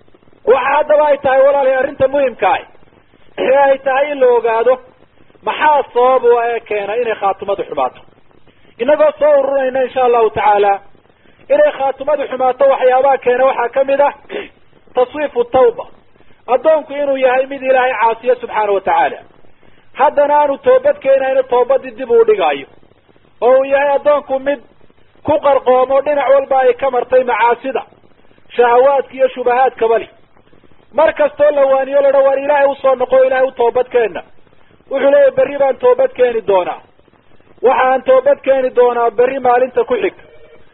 waxa haddaba ay tahay walaalahay arrinta muhimka ah ee ay tahay in la ogaado maxaa sabab u ee keena inay khaatimadu xumaato inagoo soo ururayna insha allahu tacaala inay khaatimadu xumaato waxyaabaha keena waxaa kamid ah taswiifu tawba addoonku inuu yahay mid ilaahay caasiyo subxaana watacaala haddana aanu toobad keenayno toobadii dib uu dhigaayo oo uu yahay addoonku mid ku qarqoomo dhinac walba ay ka martay macaasida shahawaadka iyo shubahaadkaba li mar kastoo la waaniyo ladha waar ilaahay usoo noqo ilaahay u toobad keenna wuxuu leeyahy berri baan toobad keeni doonaa waxaan toobad keeni doonaa berri maalinta ku xigta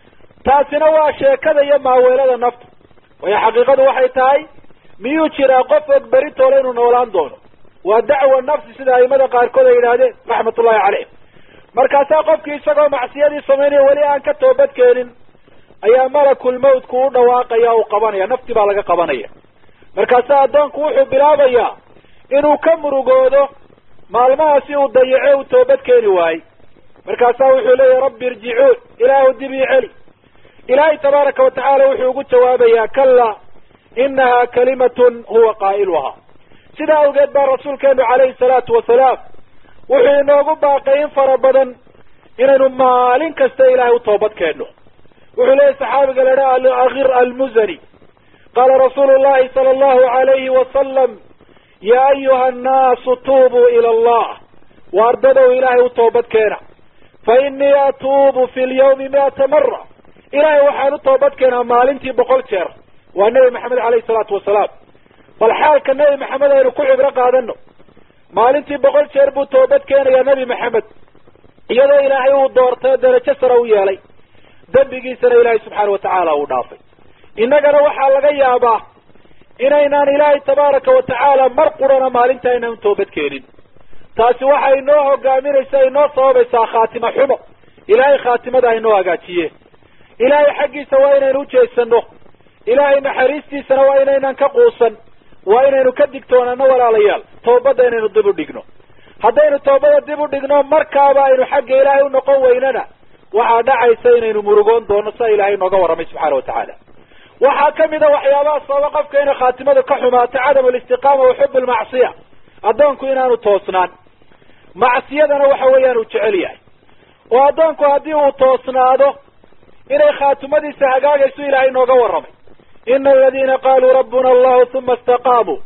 taasina waa sheekada iyo maaweelada nafta waayo xaqiiqadu waxay tahay miyuu jiraa qof og berri toole inuu noolaan doono waa dacwa nafsi sida aimada qaarkood ay yidhaahdeen raxmatullahi caleyh markaasaa qofkii isagoo macsiyadii samaynaya weli aan ka toobad keenin ayaa malakul mawtku u dhawaaqaya uu qabanaya nafti baa laga qabanaya markaasaa addoonku wuxuu bilaabayaa inuu ka murugoodo maalmahaasi uu dayace uu toobad keeni waayey markaasaa wuxuu leeyahy rabbi irjicuun ilaahu dib ii celi ilaahay tabaaraka watacaala wuxuu ugu jawaabayaa kalla inaha kalimatun huwa qaa'iluhaa sidaa awgeed baa rasuulkeenu calayhi salaatu wasalaam wuxuu inoogu baaqay in fara badan inaynu maalin kasta ilaahay u toobad keenno wuxuu leeyahy saxaabiga la idhaha alakir almuzani qaala rasuulu llahi sala allahu alayhi wasalam ya ayuha annaasu tuubuu ila allah waardadow ilaahay u toobad keena fa inii atuubu fi lyawmi mi'ata mara ilaahay waxaan u toobad keenaa maalintii boqol jeer waa nebi maxamed alayhi salaatu wasalaam bal xaalka nebi maxamed aynu ku cibro qaadano maalintii boqol jeer buu toobad keenayaa nebi maxamed iyadoo ilaahay uu doortay darajo sare u yeelay dembigiisana ilaahay subxaana watacaala uu dhaafay innagana waxaa laga yaabaa inaynaan ilaahay tabaaraka watacaala mar qurana maalinta aynaan toobad keenin taasi waxay inoo hogaaminaysa inoo sababaysaa khaatima xumo ilaahay khaatimada haynoo hagaajiye ilaahay xaggiisa waa inaynu ujeedsano ilaahay naxariistiisana waa inaynan ka quusan waa inaynu ka digtoonano walaalayaal toobadda inaynu dib u dhigno haddaynu toobada dib u dhigno markaaba aynu xagga ilaahay u noqon weynana waxaa dhacaysa inaynu murugoon doono sia ilaahay nooga warramay subxaana watacaala waxaa kamid a waxyaabaha sababa qofka inay khaatimadu ka xumaato cadam alistiqaama wa xub almacsiya addoonku inaanu toosnaan macsiyadana waxa weeyaan uu jecel yahay oo addoonku haddii uu toosnaado inay khaatimadiisa hagaagayso ilaahay nooga warramay ina aladiina qaluu rabbuna allahu uma istaqaamuu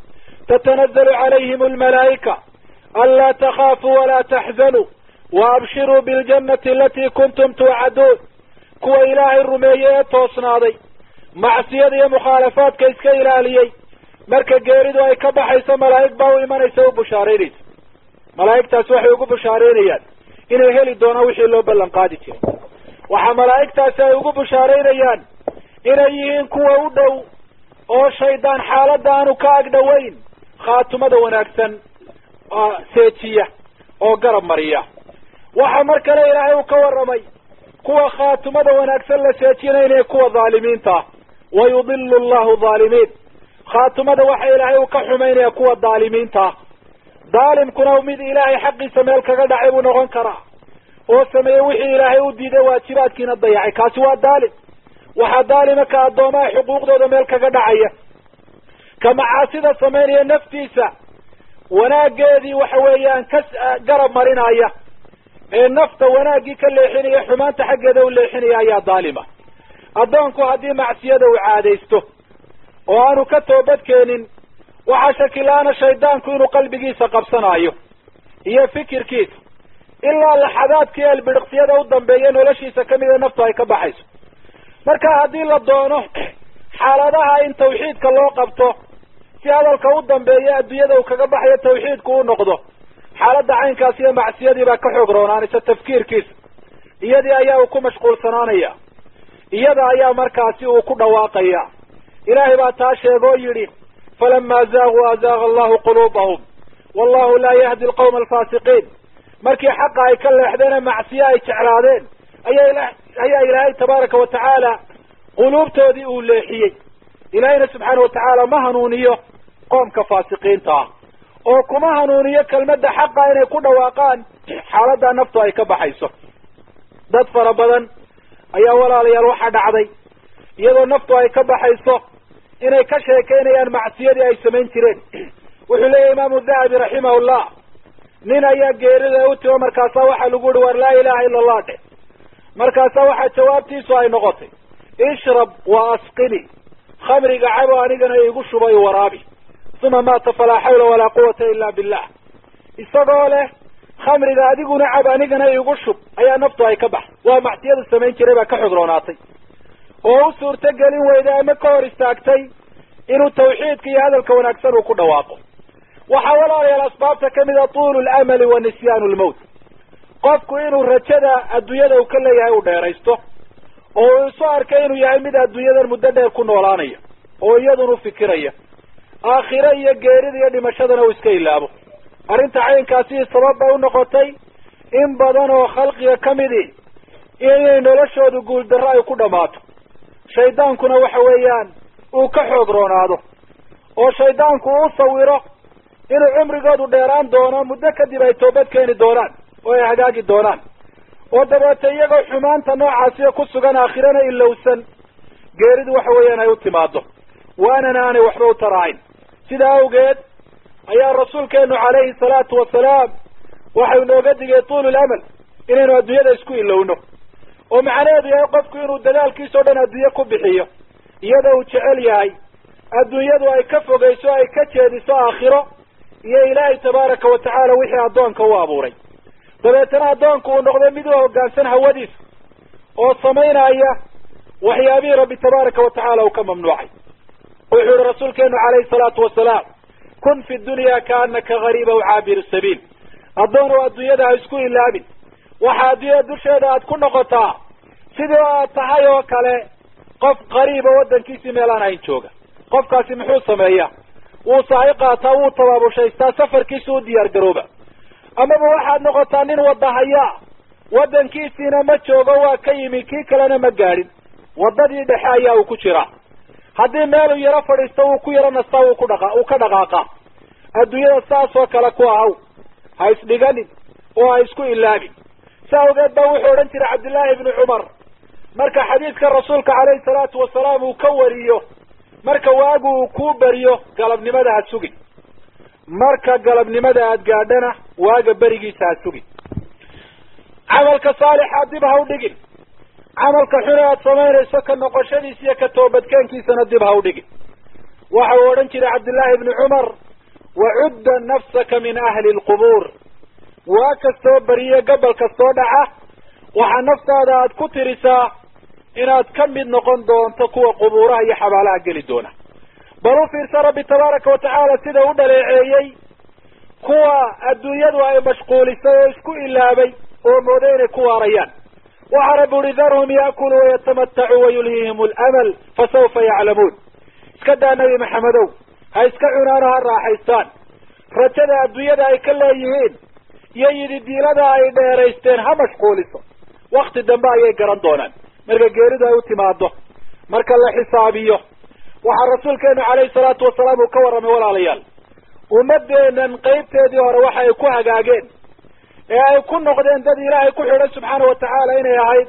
tatanazalu calayhim almalaa'ika anlaa takhaafuu walaa taxzanuu waabshiruu biljannati alatii kuntum tuucaduun kuwa ilaahay rumeeyey ee toosnaaday macsiyada iyo mukhaalafaadka iska ilaaliyey marka geeridu ay ka baxayso malaa'ig baa u imanaysa u bushaaraynaysa malaa'igtaas waxay ugu bushaaraynayaan inay heli doonaan wixii loo ballan qaadi jiray waxaa malaa'igtaasi ay ugu bushaaraynayaan inay yihiin kuwa u dhow oo shaydaan xaaladda aanu ka ag dhowayn khaatumada wanaagsan seejiya oo garab mariya waxa mar kale ilaahay uu ka warramay kuwa khaatumada wanaagsan la seejinaynaya kuwa dhaalimiinta ah wa yudilu allahu dhaalimiin khaatumada waxa ilaahay uu ka xumaynaya kuwa dhaalimiinta ah dhaalimkuna mid ilaahay xaqiisa meel kaga dhacay buu noqon karaa oo sameeyey wixii ilaahay u diiday waajibaadkiina dayacay kaasi waa dhaalim waxaa dhaalima ka addoomaha xuquuqdooda meel kaga dhacaya ka macaasida samaynaya naftiisa wanaaggeedii waxa weeyaan ka garab marinaya ee nafta wanaaggii ka leexinaya xumaanta xaggeeda u leexinaya ayaa dhaalima addoonku haddii macsiyada uu caadaysto oo aanu ka toobadkeenin waxaa shakila-aana shaydaanku inuu qalbigiisa qabsanaayo iyo fikirkiisa ilaa laxadaadkii elbidhiqsiyada u dambeeya noloshiisa kamida naftu ay ka baxayso marka haddii la doono xaaladaha in tawxiidka loo qabto si hadalka u dambeeya adduunyada uu kaga baxayo tawxiidku u noqdo xaaladda caynkaas iyo macsiyadii baa ka xoog roonaanaysa tafkiirkiisa iyadii ayaa uu ku mashquulsanaanaya iyada ayaa markaasi uu ku dhawaaqaya ilaahay baa taa sheega oo yidhi falama zaaguu azaaga allahu quluubahum wallahu laa yahdi alqawma alfaasiqiin markii xaqa ay ka leexdeen ee macsiye ay jeclaadeen ayaa ayaa ilaahay tabaaraka wa tacaala quluubtoodii uu leexiyey ilaahayna subxaana wa tacaala ma hanuuniyo qoomka faasiqiinta ah oo kuma hanuuniyo kelmadda xaqa inay ku dhawaaqaan xaaladdaa naftu ay ka baxayso dad fara badan ayaa walaalayaal waxaa dhacday iyadoo naftu ay ka baxayso inay ka sheekaynayaan macsiyadii ay samayn jireen wuxuu leeyahy imaamu dahabi raximahullah nin ayaa geerida u timo markaasaa waxaa lagu yihi war laa ilaha ila allah dhe markaasaa waxaa jawaabtiisu ay noqotay ishrab wa asqini khamriga cabo anigana igu shubay waraabi uma maata falaa xawla walaa quwata ila billah isagoo leh khamriga adiguna cab anigana igu shub ayaa naftu ay ka baxay waa macsiyadu samayn jiray baa ka xogroonaatay oo u suurto gelin weyday ama ka hor istaagtay inuu tawxiidka iyo hadalka wanaagsan uu ku dhawaaqo waxaa walaalayaal asbaabta kamid a tuulu lamali wa nisyaanu lmowt qofku inuu rajada adduunyada uu ka leeyahay uu dheeraysto oo uu isu arkay inuu yahay mid adduunyadan muddo dheer ku noolaanaya oo iyadunu fikiraya aakhiro iyo geerida iyo dhimashadana uu iska ilaabo arrinta caynkaasi sabab bay unoqotay in badan oo khalqiga kamidi inay noloshoodu guuldarro ay ku dhammaato shaydaankuna waxa weeyaan uu ka xoog roonaado oo shaydaanku uu sawiro inuu cumrigoodu dheeraan doono muddo kadib ay toobad keeni doonaan oo ay hagaagi doonaan oo dabeete iyagoo xumaanta noocaasiya ku sugan aakhirana ilowsan geeridu waxa weeyaan ay u timaado waanana aanay waxba u tarahayn sidaa awgeed ayaa rasuulkeenu calayhi salaatu wasalaam waxau inooga digay tuulu lamal inaynu adduunyada isku ilowno oo macnaheedu yahay qofku inuu dadaalkiisa o dhan adduunye ku bixiyo iyadoo uu jecel yahay adduunyadu ay ka fogeyso ay ka jeediso aakhiro iyo ilaahay tabaaraka wa tacaala wixii addoonka u abuuray dabeetana addoonku uu noqdo mid u hoggaansan hawadiisa oo samaynaya waxyaabihii rabbi tabaaraka wa tacaala uu ka mamnuucay wuxuu yihi rasuulkeenu calayhi salaatu wasalaam kun fi dunya kaanaka gariiba caabiru sabiil addoonow adduunyada ha isku ilaabin waxa adduunyada dusheeda aad ku noqotaa sidii aad tahay oo kale qof qariiba waddankiisii meelaan hayn jooga qofkaasi muxuu sameeyaa wuu sahay qaataa wuu tabaabushhaystaa safarkiisa u diyaar garooba amaba waxaad noqotaa nin wadahayaa waddankiisiina ma joogo waa ka yimi kii kalena ma gaadhin waddadii dhexe ayaa uu ku jiraa haddii meeluu yaro fadhiisto wuu ku yaro nastaa wuu ku dhaqa uu ka dhaqaaqaa adduunyada saas oo kale ku ahaw ha isdhiganin oo ha isku ilaabin si awgeed baa wuxuu odhan jiray cabdillaahi ibni cumar marka xadiidka rasuulka calayhi salaatu wasalaam uu ka wariyo marka waagu uu kuu beriyo galabnimada ha sugin marka galabnimada aad gaadhana waaga berigiisa ha sugin camalka saalixa dib ha u dhigin camalka xune aad samaynayso ka noqoshadiisa iyo ka toobadkeenkiisana dib ha u dhigin waxa uu odhan jiray cabdillaahi ibni cumar wacudda nafsaka min ahli lqubuur waa kastoo beriye gobol kastoo dhaca waxaa naftaada aad ku tirisaa inaad ka mid noqon doonto kuwa qubuuraha iyo xabaalaha geli doona bal u fiirsa rabbi tabaaraka wa tacaala sida u dhaleeceeyey kuwa adduunyadu ay mashquulisay oo isku ilaabay oo mooday inay ku waarayaan waxa rabbi uhi darhum yaakuluu wayatamatacuu wayulhiihim alamal fasawfa yaclamuun iska daa nebi maxamedow ha iska cunaano ha raaxaystaan rajada adduunyada ay ka leeyihiin iyo yididiilada ay dheeraysteen ha mashquuliso wakti dambe ayay garan doonaan marka geeridu ay u timaado marka la xisaabiyo waxaa rasuulkeenu calayhi salaatu wasalaam uu ka warramay walaalayaal ummadeennan qeybteedii hore waxa ay ku hagaageen ee ay ku noqdeen dad ilaahay ku xidhan subxaana wa tacaala inay ahayd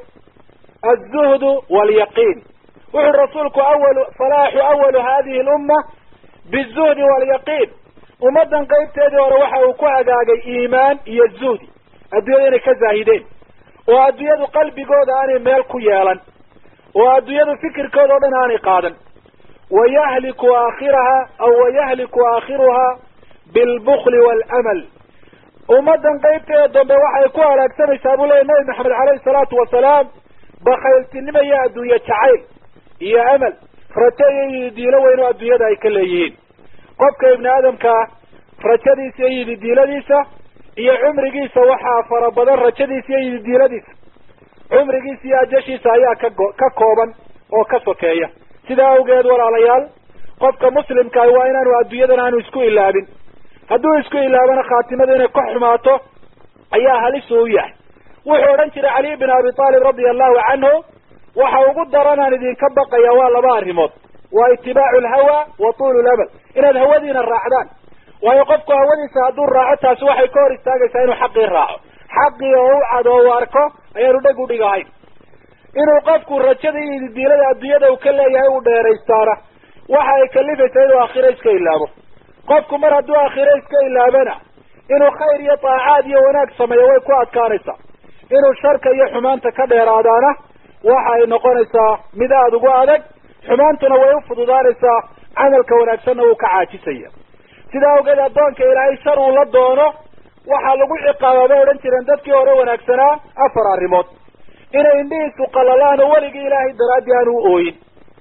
alzuhdu waalyaqiin wuxuu rasuulku awalu salaaxu awalu hadihi lumma bizuhdi waalyaqiin ummaddan qeybteedii hore waxa uu ku hagaagay iimaan iyo zuhdi adduunyada inay ka zaahideen oo adduunyadu qalbigooda aanay meel ku yeelan oo adduunyadu fikirkooda o dhan aanay qaadan wayahliku aakhiraha aw wayahliku aakhiruha bilbukli waalamal ummaddan qeybteeda dambe waxay ku halaagsamaysaa buu leeyay nabi maxamed caleyhi salaatu wasalaam bakayltinimo iyo adduunye jacayl iyo amal rajo iyo yididiilo weyn oo adduunyada ay ka leeyihiin qofka ibni aadamkaa rajadiisa iyo yididiiladiisa iyo cumrigiisa waxaa fara badan rajadiisa iyo yididiiladiisa cumrigiisa iyo ajashiisa ayaa kago ka kooban oo ka sokeeya sidaa awgeed walaalayaal qofka muslimkaah waa inaanu adduunyadan aanu isku ilaabin hadduu isku ilaabana khaatimada inay ka xumaato ayaa halisu u yahay wuxuu odhan jiray cali bin abi taalib radia allahu canhu waxa ugu daranaan idinka baqaya waa laba arrimood waa itibaacu lhawa wa tuulu lamal inaad hawadiina raacdaan waayo qofku hawadiisa hadduu raaco taasi waxay ka hor istaagaysaa inuu xaqii raaco xaqii oo u cad oo u arko ayaanu dheg u dhigahayn inuu qofku rajada iyo ididiilada adduunyada uu ka leeyahay uu dheeraystaana waxa ay kalifaysaa inuu aakhiro iska ilaabo qofku mar hadduu aakhiro iska ilaabana inuu khayr iyo taacaad iyo wanaag sameeyo way ku adkaanaysaa inuu sharka iyo xumaanta ka dheeraadaana waxa ay noqonaysaa mid aada ugu adag xumaantuna way u fududaanaysaa camalka wanaagsanna wuu ka caajisaya sidaa awgeed addoonka ilaahay shar uu la doono waxaa lagu ciqaabaa bay odhan jireen dadkii hore wanaagsanaa afar arrimood inay indhihiisu qalalaan oo weligii ilaahay daraaddii aanu u ooyin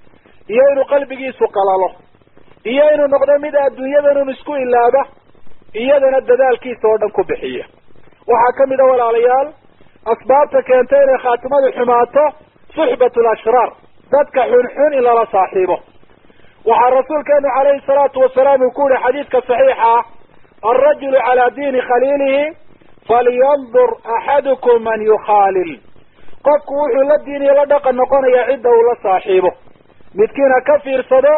iyo inuu qalbigiisu qalalo iyo inuu noqdo mid adduunyadanun isku ilaaba iyadana dadaalkiisa oo dhan ku bixiya waxaa kamid a walaalayaal asbaabta keentay inay khaatimadu xumaato suxbat lashraar dadka xunxun in lala saaxiibo waxaa rasuulkeenu calayhi salaatu wasalaam uu ku yihi xadiidka saxiixa ah alrajulu calaa diini khaliilihi falyandur axadukum man yukhaalil qofku wuxuu la diin iyo la dhaqan noqonayaa cidda uu la saaxiibo midkiin ha ka fiirsado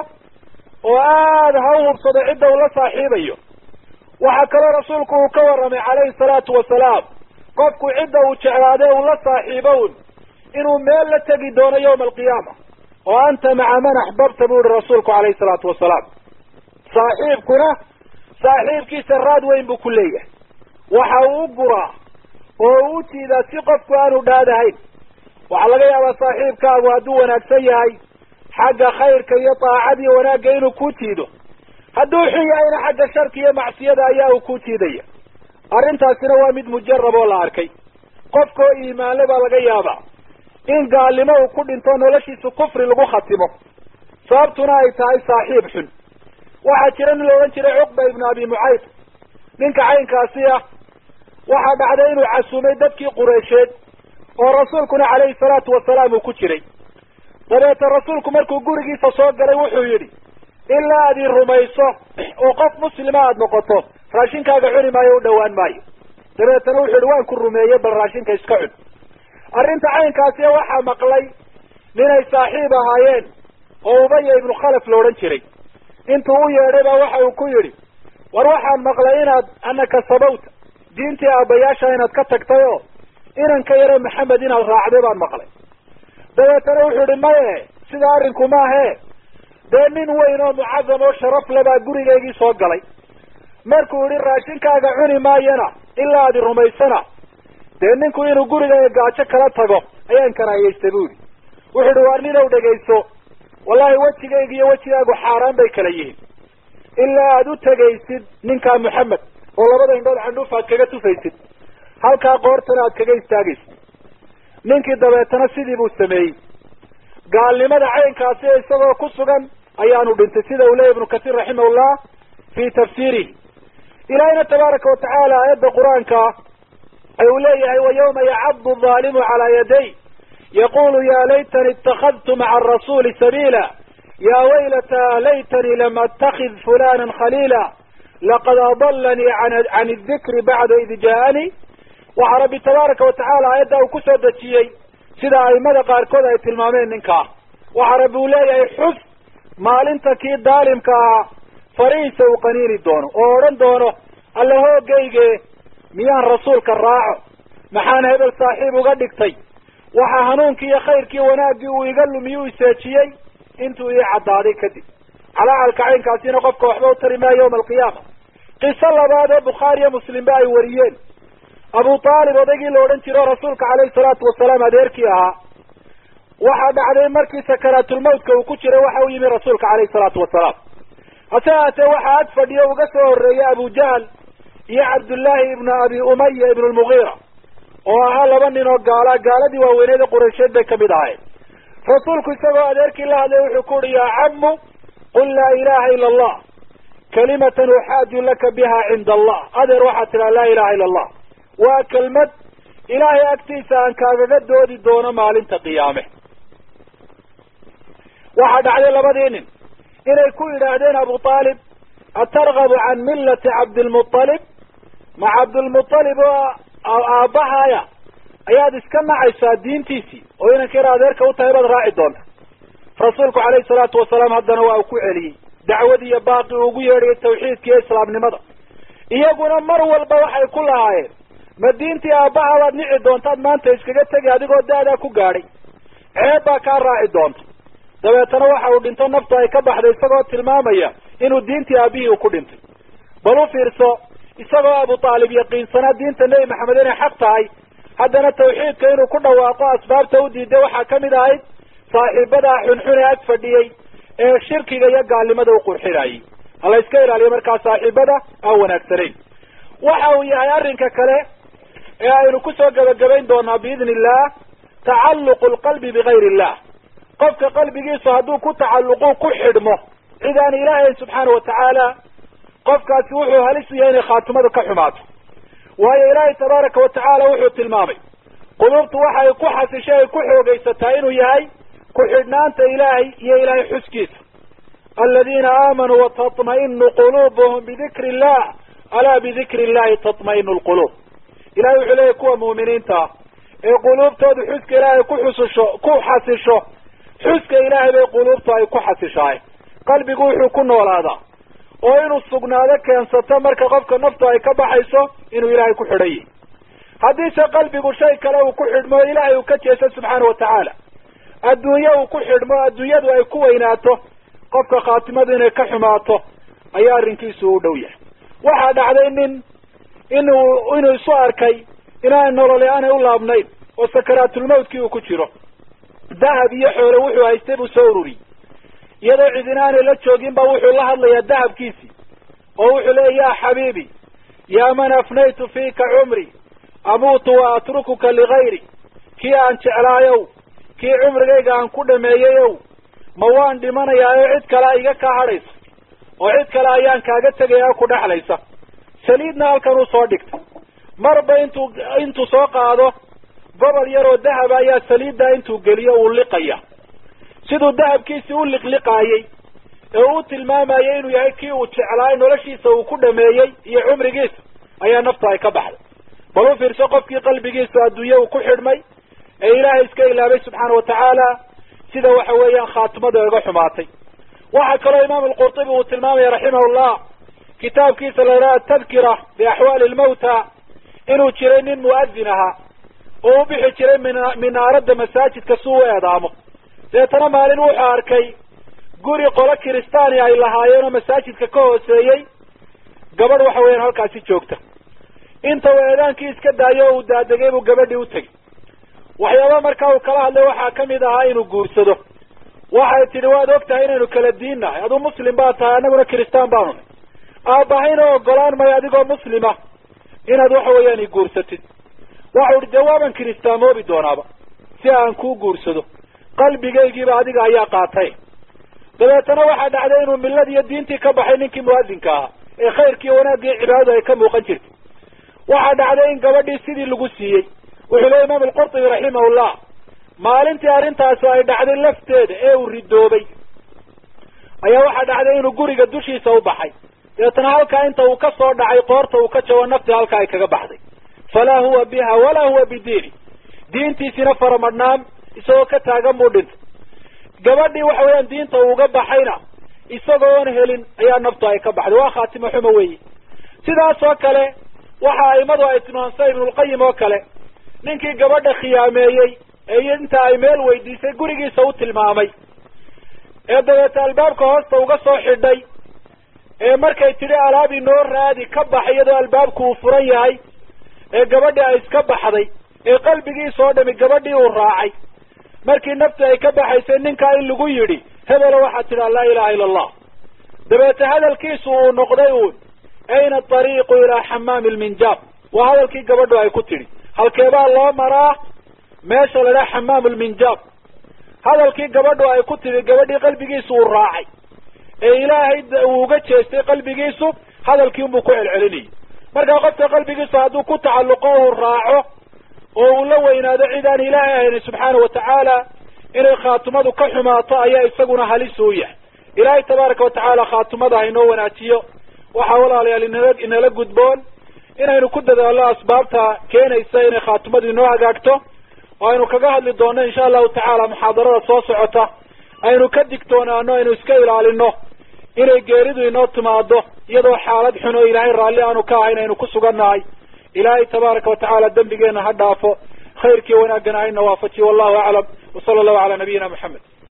oo aada ha u hubsado cidda uu la saaxiibayo waxaa kaloo rasuulku uu ka warramay calayhi salaatu wasalaam qofku cidda uu jeclaade uu la saaxiibown inuu meel la tegi doono yawma alqiyaama oo anta maca man axbabta buu yihi rasuulku calayhi salaatu wasalaam saaxiibkuna saaxiibkiisa raad weyn buu ku leeyahay waxa uu u guraa oo u jiidaa si qofku aanu dhaadahayn waxaa laga yaabaa saaxiibkaagu hadduu wanaagsan yahay xagga khayrka iyo daacada iyo wanaagga inuu ku jiido hadduu xun yahayna xagga sharka iyo macsiyada ayaa uu ku jiidaya arrintaasina waa mid mujarab oo la arkay qofka oo iimaanle baa laga yaabaa in gaalnimo uu ku dhinto noloshiisu kufri lagu khatimo sababtuna ay tahay saaxiib xun waxaa jira nin la odhan jiray cuqba ibnu abi mucayd ninka caynkaasi ah waxaa dhacday inuu casuumay dadkii qureysheed oo rasuulkuna calayhi salaatu wasalaam uu ku jiray dabeeta rasuulku markuu gurigiisa soo galay wuxuu yidhi ilaa aad i rumayso oo qof muslima aada noqoto raashinkaaga cuni maayo u dhowaan maayo dabeetana wuxuu yihi waan ku rumeeyey bal raashinka iska cun arrinta caynkaasi waxaa maqlay ninay saaxiib ahaayeen oo ubaya ibnu khalaf la odhan jiray intuu u yeedhay baa waxa uu ku yidhi war waxaan maqlay inaad anaka sabawta diintii aabbayaasha inaad ka tagtay oo inanka yare maxamed inaad raacday baan maqlay dabeetana wuxuu yihi maye sida arrinku maahe dee nin weyn oo mucadam oo sharaf le baa gurigaygii soo galay markuu yihi raashinkaaga cuni maayana ilaa adi rumaysana dee ninku inuu gurigayga gaajo kala tago ayaan karaayeystay bu yihi wuxuu yihi waar ninow dhegayso wallahi wejigayga iyo wejigaagu xaaraan bay kala yihiin ilaa aada u tegaysid ninkaa moxamed oo labada indhood candhuuf aad kaga tufaysid halkaa qoortana aad kaga istaagaysid ninkii dabeetana sidii buu sameeyey gaalnimada caynkaasi isagoo ku sugan ayaanu dhintay sida uu leeyay ibnu kasiir raximahullah fi tafsiirihi ilaahayna tabaaraka watacaala aayadda qur-aanka ay uu leeyahay wa yawma yacaddu alzaalimu calaa yaday yaqulu ya laytani itakadtu maca arasuuli sabiila ya waylata laytanii lam atakid fulana khaliila laqad adalanii can idikri bacda id ja'anii waxaa rabbi tabaaraka watacaala aayadda uu kusoo dejiyey sida aimada qaarkood ay tilmaameen ninkaa waxaa rabbi uu leeyahay xus maalinta kii daalimka ahaa farihiisa uu qaniini doono oo odhan doono alla hoogayge miyaan rasuulka raaco maxaan hebel saaxiib uga dhigtay waxaa hanuunkii iyo khayrkii wanaaggii uu iga lumiyuu iseejiyey intuu ii caddaaday kadib calaacalka caynkaasina qofka waxba u tari maayo yawma alqiyaama qiso labaad oo bukhaari iyo muslimba ay wariyeen abu aalib odaygii la odhan jiro rasuulka calayhi salaatu wasalaam adeerkii ahaa waxaa dhacday markii sakaraatulmawtka uu ku jiray waxa u yimi rasuulka calayhi salaatu wasalaam hase haatee waxaa ag fadhiyo uga soo horreeyay abu jahl iyo cabdullaahi ibnu abi umaya ibnu lmugiira oo ahaa laba nin oo gaala gaaladii waaweyneeda quraysheed bay kamid ahayd rasuulku isagoo adeerkii la hadlay wuxuu ku uhi yaa camu qul laa ilaha ila allah kalimatan uxaaju laka biha cinda allah adeer waxaad tidhaha laa ilaha ila allah waa kelmad ilaahay agtiisa aan kaagaga doodi doono maalinta qiyaame waxaa dhacday labadii nin inay ku yidhaahdeen abu aalib atargabu can millati cabdilmualib ma cabdilmualib oo aabbahaya ayaad iska nacaysaa diintiisii oo inanka yar adeerka u tahay baad raaci doonta rasuulku calayhi salaatu wasalaam haddana waa uu ku celiyey dacwadii iyo baaqi uu ugu yeedhayay tawxiidka iyo islaamnimada iyaguna mar walba waxay ku lahaayeen ma diintii aabbaha baad nici doontaad maanta iskaga tegi adigoo da'daa ku gaadhay ceeb baa kaa raaci doonta dabeetana waxa uu dhinto naftu ay ka baxday isagoo tilmaamaya inuu diintii aabihii uu ku dhintay bal u fiirso isagoo abu aalib yaqiinsanaa diinta nebi maxamed inay xaq tahay haddana tawxiidka inuu ku dhawaaqo asbaabta u diiday waxaa kamid ahayd saaxiibadaa xunxun ee ag fadhiyey ee shirkiga iyo gaalnimada u qurxinayay hala iska ilaaliyo markaa saaxiibada aan wanaagsanayn waxa uu yahay arrinka kale ee aynu kusoo gebagabayn doonaa biidni illah tacalluqu lqalbi bigayri illah qofka qalbigiisu hadduu ku tacalluqu ku xidhmo cid aan ilaahayn subxaana watacaala qofkaasi wuxuu halis u yahay inay khaatimadu ka xumaato waayo ilaahay tabaaraka watacaala wuxuu tilmaamay qulubtu waxa ay ku xasishay ay ku xoogaysataa inuu yahay ku-xidhnaanta ilaahay iyo ilaahay xuskiisa aladiina aamanuu watatma'inu quluubuhum bidikri illah alaa bidikri illahi tatma'inu lquluub ilahay wuxuu leeyahy kuwa mu'miniinta ah ee quluubtoodu xuska ilaahay ku xususho ku xasisho xuska ilaahay bay quluubtu ay ku xasishahay qalbigu wuxuu ku noolaadaa oo inuu sugnaado keensato marka qofka naftu ay ka baxayso inuu ilaahay ku xidhan yahi haddiise qalbigu shay kale uu ku xidhmo ilaahay uu ka jeeso subxaana watacaala adduunye uu ku xidhmo adduunyadu ay ku weynaato qofka khaatimadu inay ka xumaato ayaa arrinkiisu u dhow yahay waxaa dhacday nin inuu inuu isu arkay inaan nololi aanay u laabnayn oo sakaraatulmawtkii uu ku jiro dahab iyo xoole wuxuu haystay buu soo ururiyey iyadoo cidina aanay la joogin ba wuxuu la hadlayaa dahabkiisii oo wuxuu leeya ya xabiibi yaa man afnaytu fiika cumri amuutu wa atrukuka ligayri kii aan jeclaayow kii cumrigayga aan ku dhameeyeyow ma waan dhimanayaa oo cid kale iga kaa hadhaysa oo cid kale ayaan kaaga tegaya ku dhexlaysa saliidna halkan uu soo dhigtay marba intuu intuu soo qaado gobol yaroo dahaba ayaa saliiddaa intuu geliyo uu liqaya siduu dahabkiisii u liqliqaayey ee uu tilmaamayay inuu yahay kii uu jeclaay noloshiisa uu ku dhameeyey iyo cumrigiisa ayaa naftu ay ka baxday bal u fiirso qofkii qalbigiisa adduunye uu ku xidhmay ee ilaahay iska ilaabay subxaana watacaala sida waxa weeyaan khaatimadu ay uga xumaatay waxaa kaloo imaamu alqurtubi uu tilmaamaya raximahullah kitaabkiisa la yidhaha atadkira biaxwaali lmawta inuu jiray nin mu'adin ahaa oo u bixi jiray min minaaradda masaajidka si u eedaamo deetana maalin wuxuu arkay guri qolo kiristaani ay lahaayeen oo masaajidka ka hooseeyey gabadh waxa weeyaan halkaasi joogta inta uu eedaankii iska daayo oo uu daadegay buu gabadhii u tegey waxyaaba markaa uu kala hadlay waxaa kamid ahaa inuu guursado waxay tidhi waad og tahay inaynu kala diin nahay aduu muslim baa tahay annaguna kiristaan baanu nahy aabbahayna ogolaan mayo adigoo muslima inaad waxa weeyaan i guursatid waxau ihi dee waaban kiristaamobi doonaaba si aan kuu guursado qalbigaygiiba adiga ayaa qaatay dabeetana waxaa dhacday inuu milladii iyo diintii ka baxay ninkii muadinka ahaa ee khayrkii wanaagii cibaadadu ay ka muuqan jirtay waxaa dhacday in gabadhii sidii lagu siiyey wuxuu leey imaam alqurtubi raximahullah maalintii arrintaasi ay dhacday lafteeda ee uu ridoobay ayaa waxaa dhacday inuu guriga dushiisa u baxay dabeetana halkaa inta uu ka soo dhacay qoorta uu ka jabo naftii halkaa ay kaga baxday falaa huwa biha walaa huwa bidiini diintiisina faramadhnaan isagoo ka taagan buu dhintay gabadhii waxa weeyaan diinta uuga baxayna isagoon helin ayaa naftu ay ka baxday waa khaatimo xumo weeyi sidaas oo kale waxa aimadu ay tilmaamsay ibnulqayim oo kale ninkii gabadha khiyaameeyey ee inta ay meel weydiisay gurigiisa u tilmaamay ee dabeeta albaabka hoosta uga soo xidhay ee markay tidhi alaab inoo raadi ka bax iyadoo albaabku uu furan yahay ee gabadhii ay iska baxday ee qalbigiisa oo dhami gabadhii uu raacay markii nafti ay ka baxaysay ninkaa in lagu yidhi hebelo waxaad tidhaa laa ilaha illa allah dabeete hadalkiisu uu noqday uun ayna atariiqu ilaa xamaami lminjaab waa hadalkii gabadhu ay ku tidhi halkeebaa loo maraa meesha la dhaha xamaam lminjaab hadalkii gabadhu ay ku tidhi gabadhii qalbigiisu uu raacay ee ilaahay uu uga jeestay qalbigiisu hadalkii unbuu ku celcelinayay markaa qofka qalbigiisu hadduu ku tacalluqo uu raaco oo uu la weynaado cid aan ilaahay ahayn subxaana watacaala inay khaatimadu ka xumaato ayaa isaguna halis u yahay ilaahay tabaaraka watacaala khaatimada hainoo wanaajiyo waxaa walaalayaal inala inala gudboon inaynu ku dadaallo asbaabta keenaysa inay khaatimadu inoo hagaagto oo aynu kaga hadli doonno insha allahu tacaala muxaadarada soo socota aynu ka digtoonaano aynu iska ilaalino inay geeridu inoo timaado iyadoo xaalad xun oo ilaahay raalli aanu ka ahayn aynu ku sugannahay ilaahay tabaaraka watacaala dembigeena ha dhaafo khayrkii wanaagana hayna waafajiyo wallahu aclam wasala allahu calaa nabiyina moxamed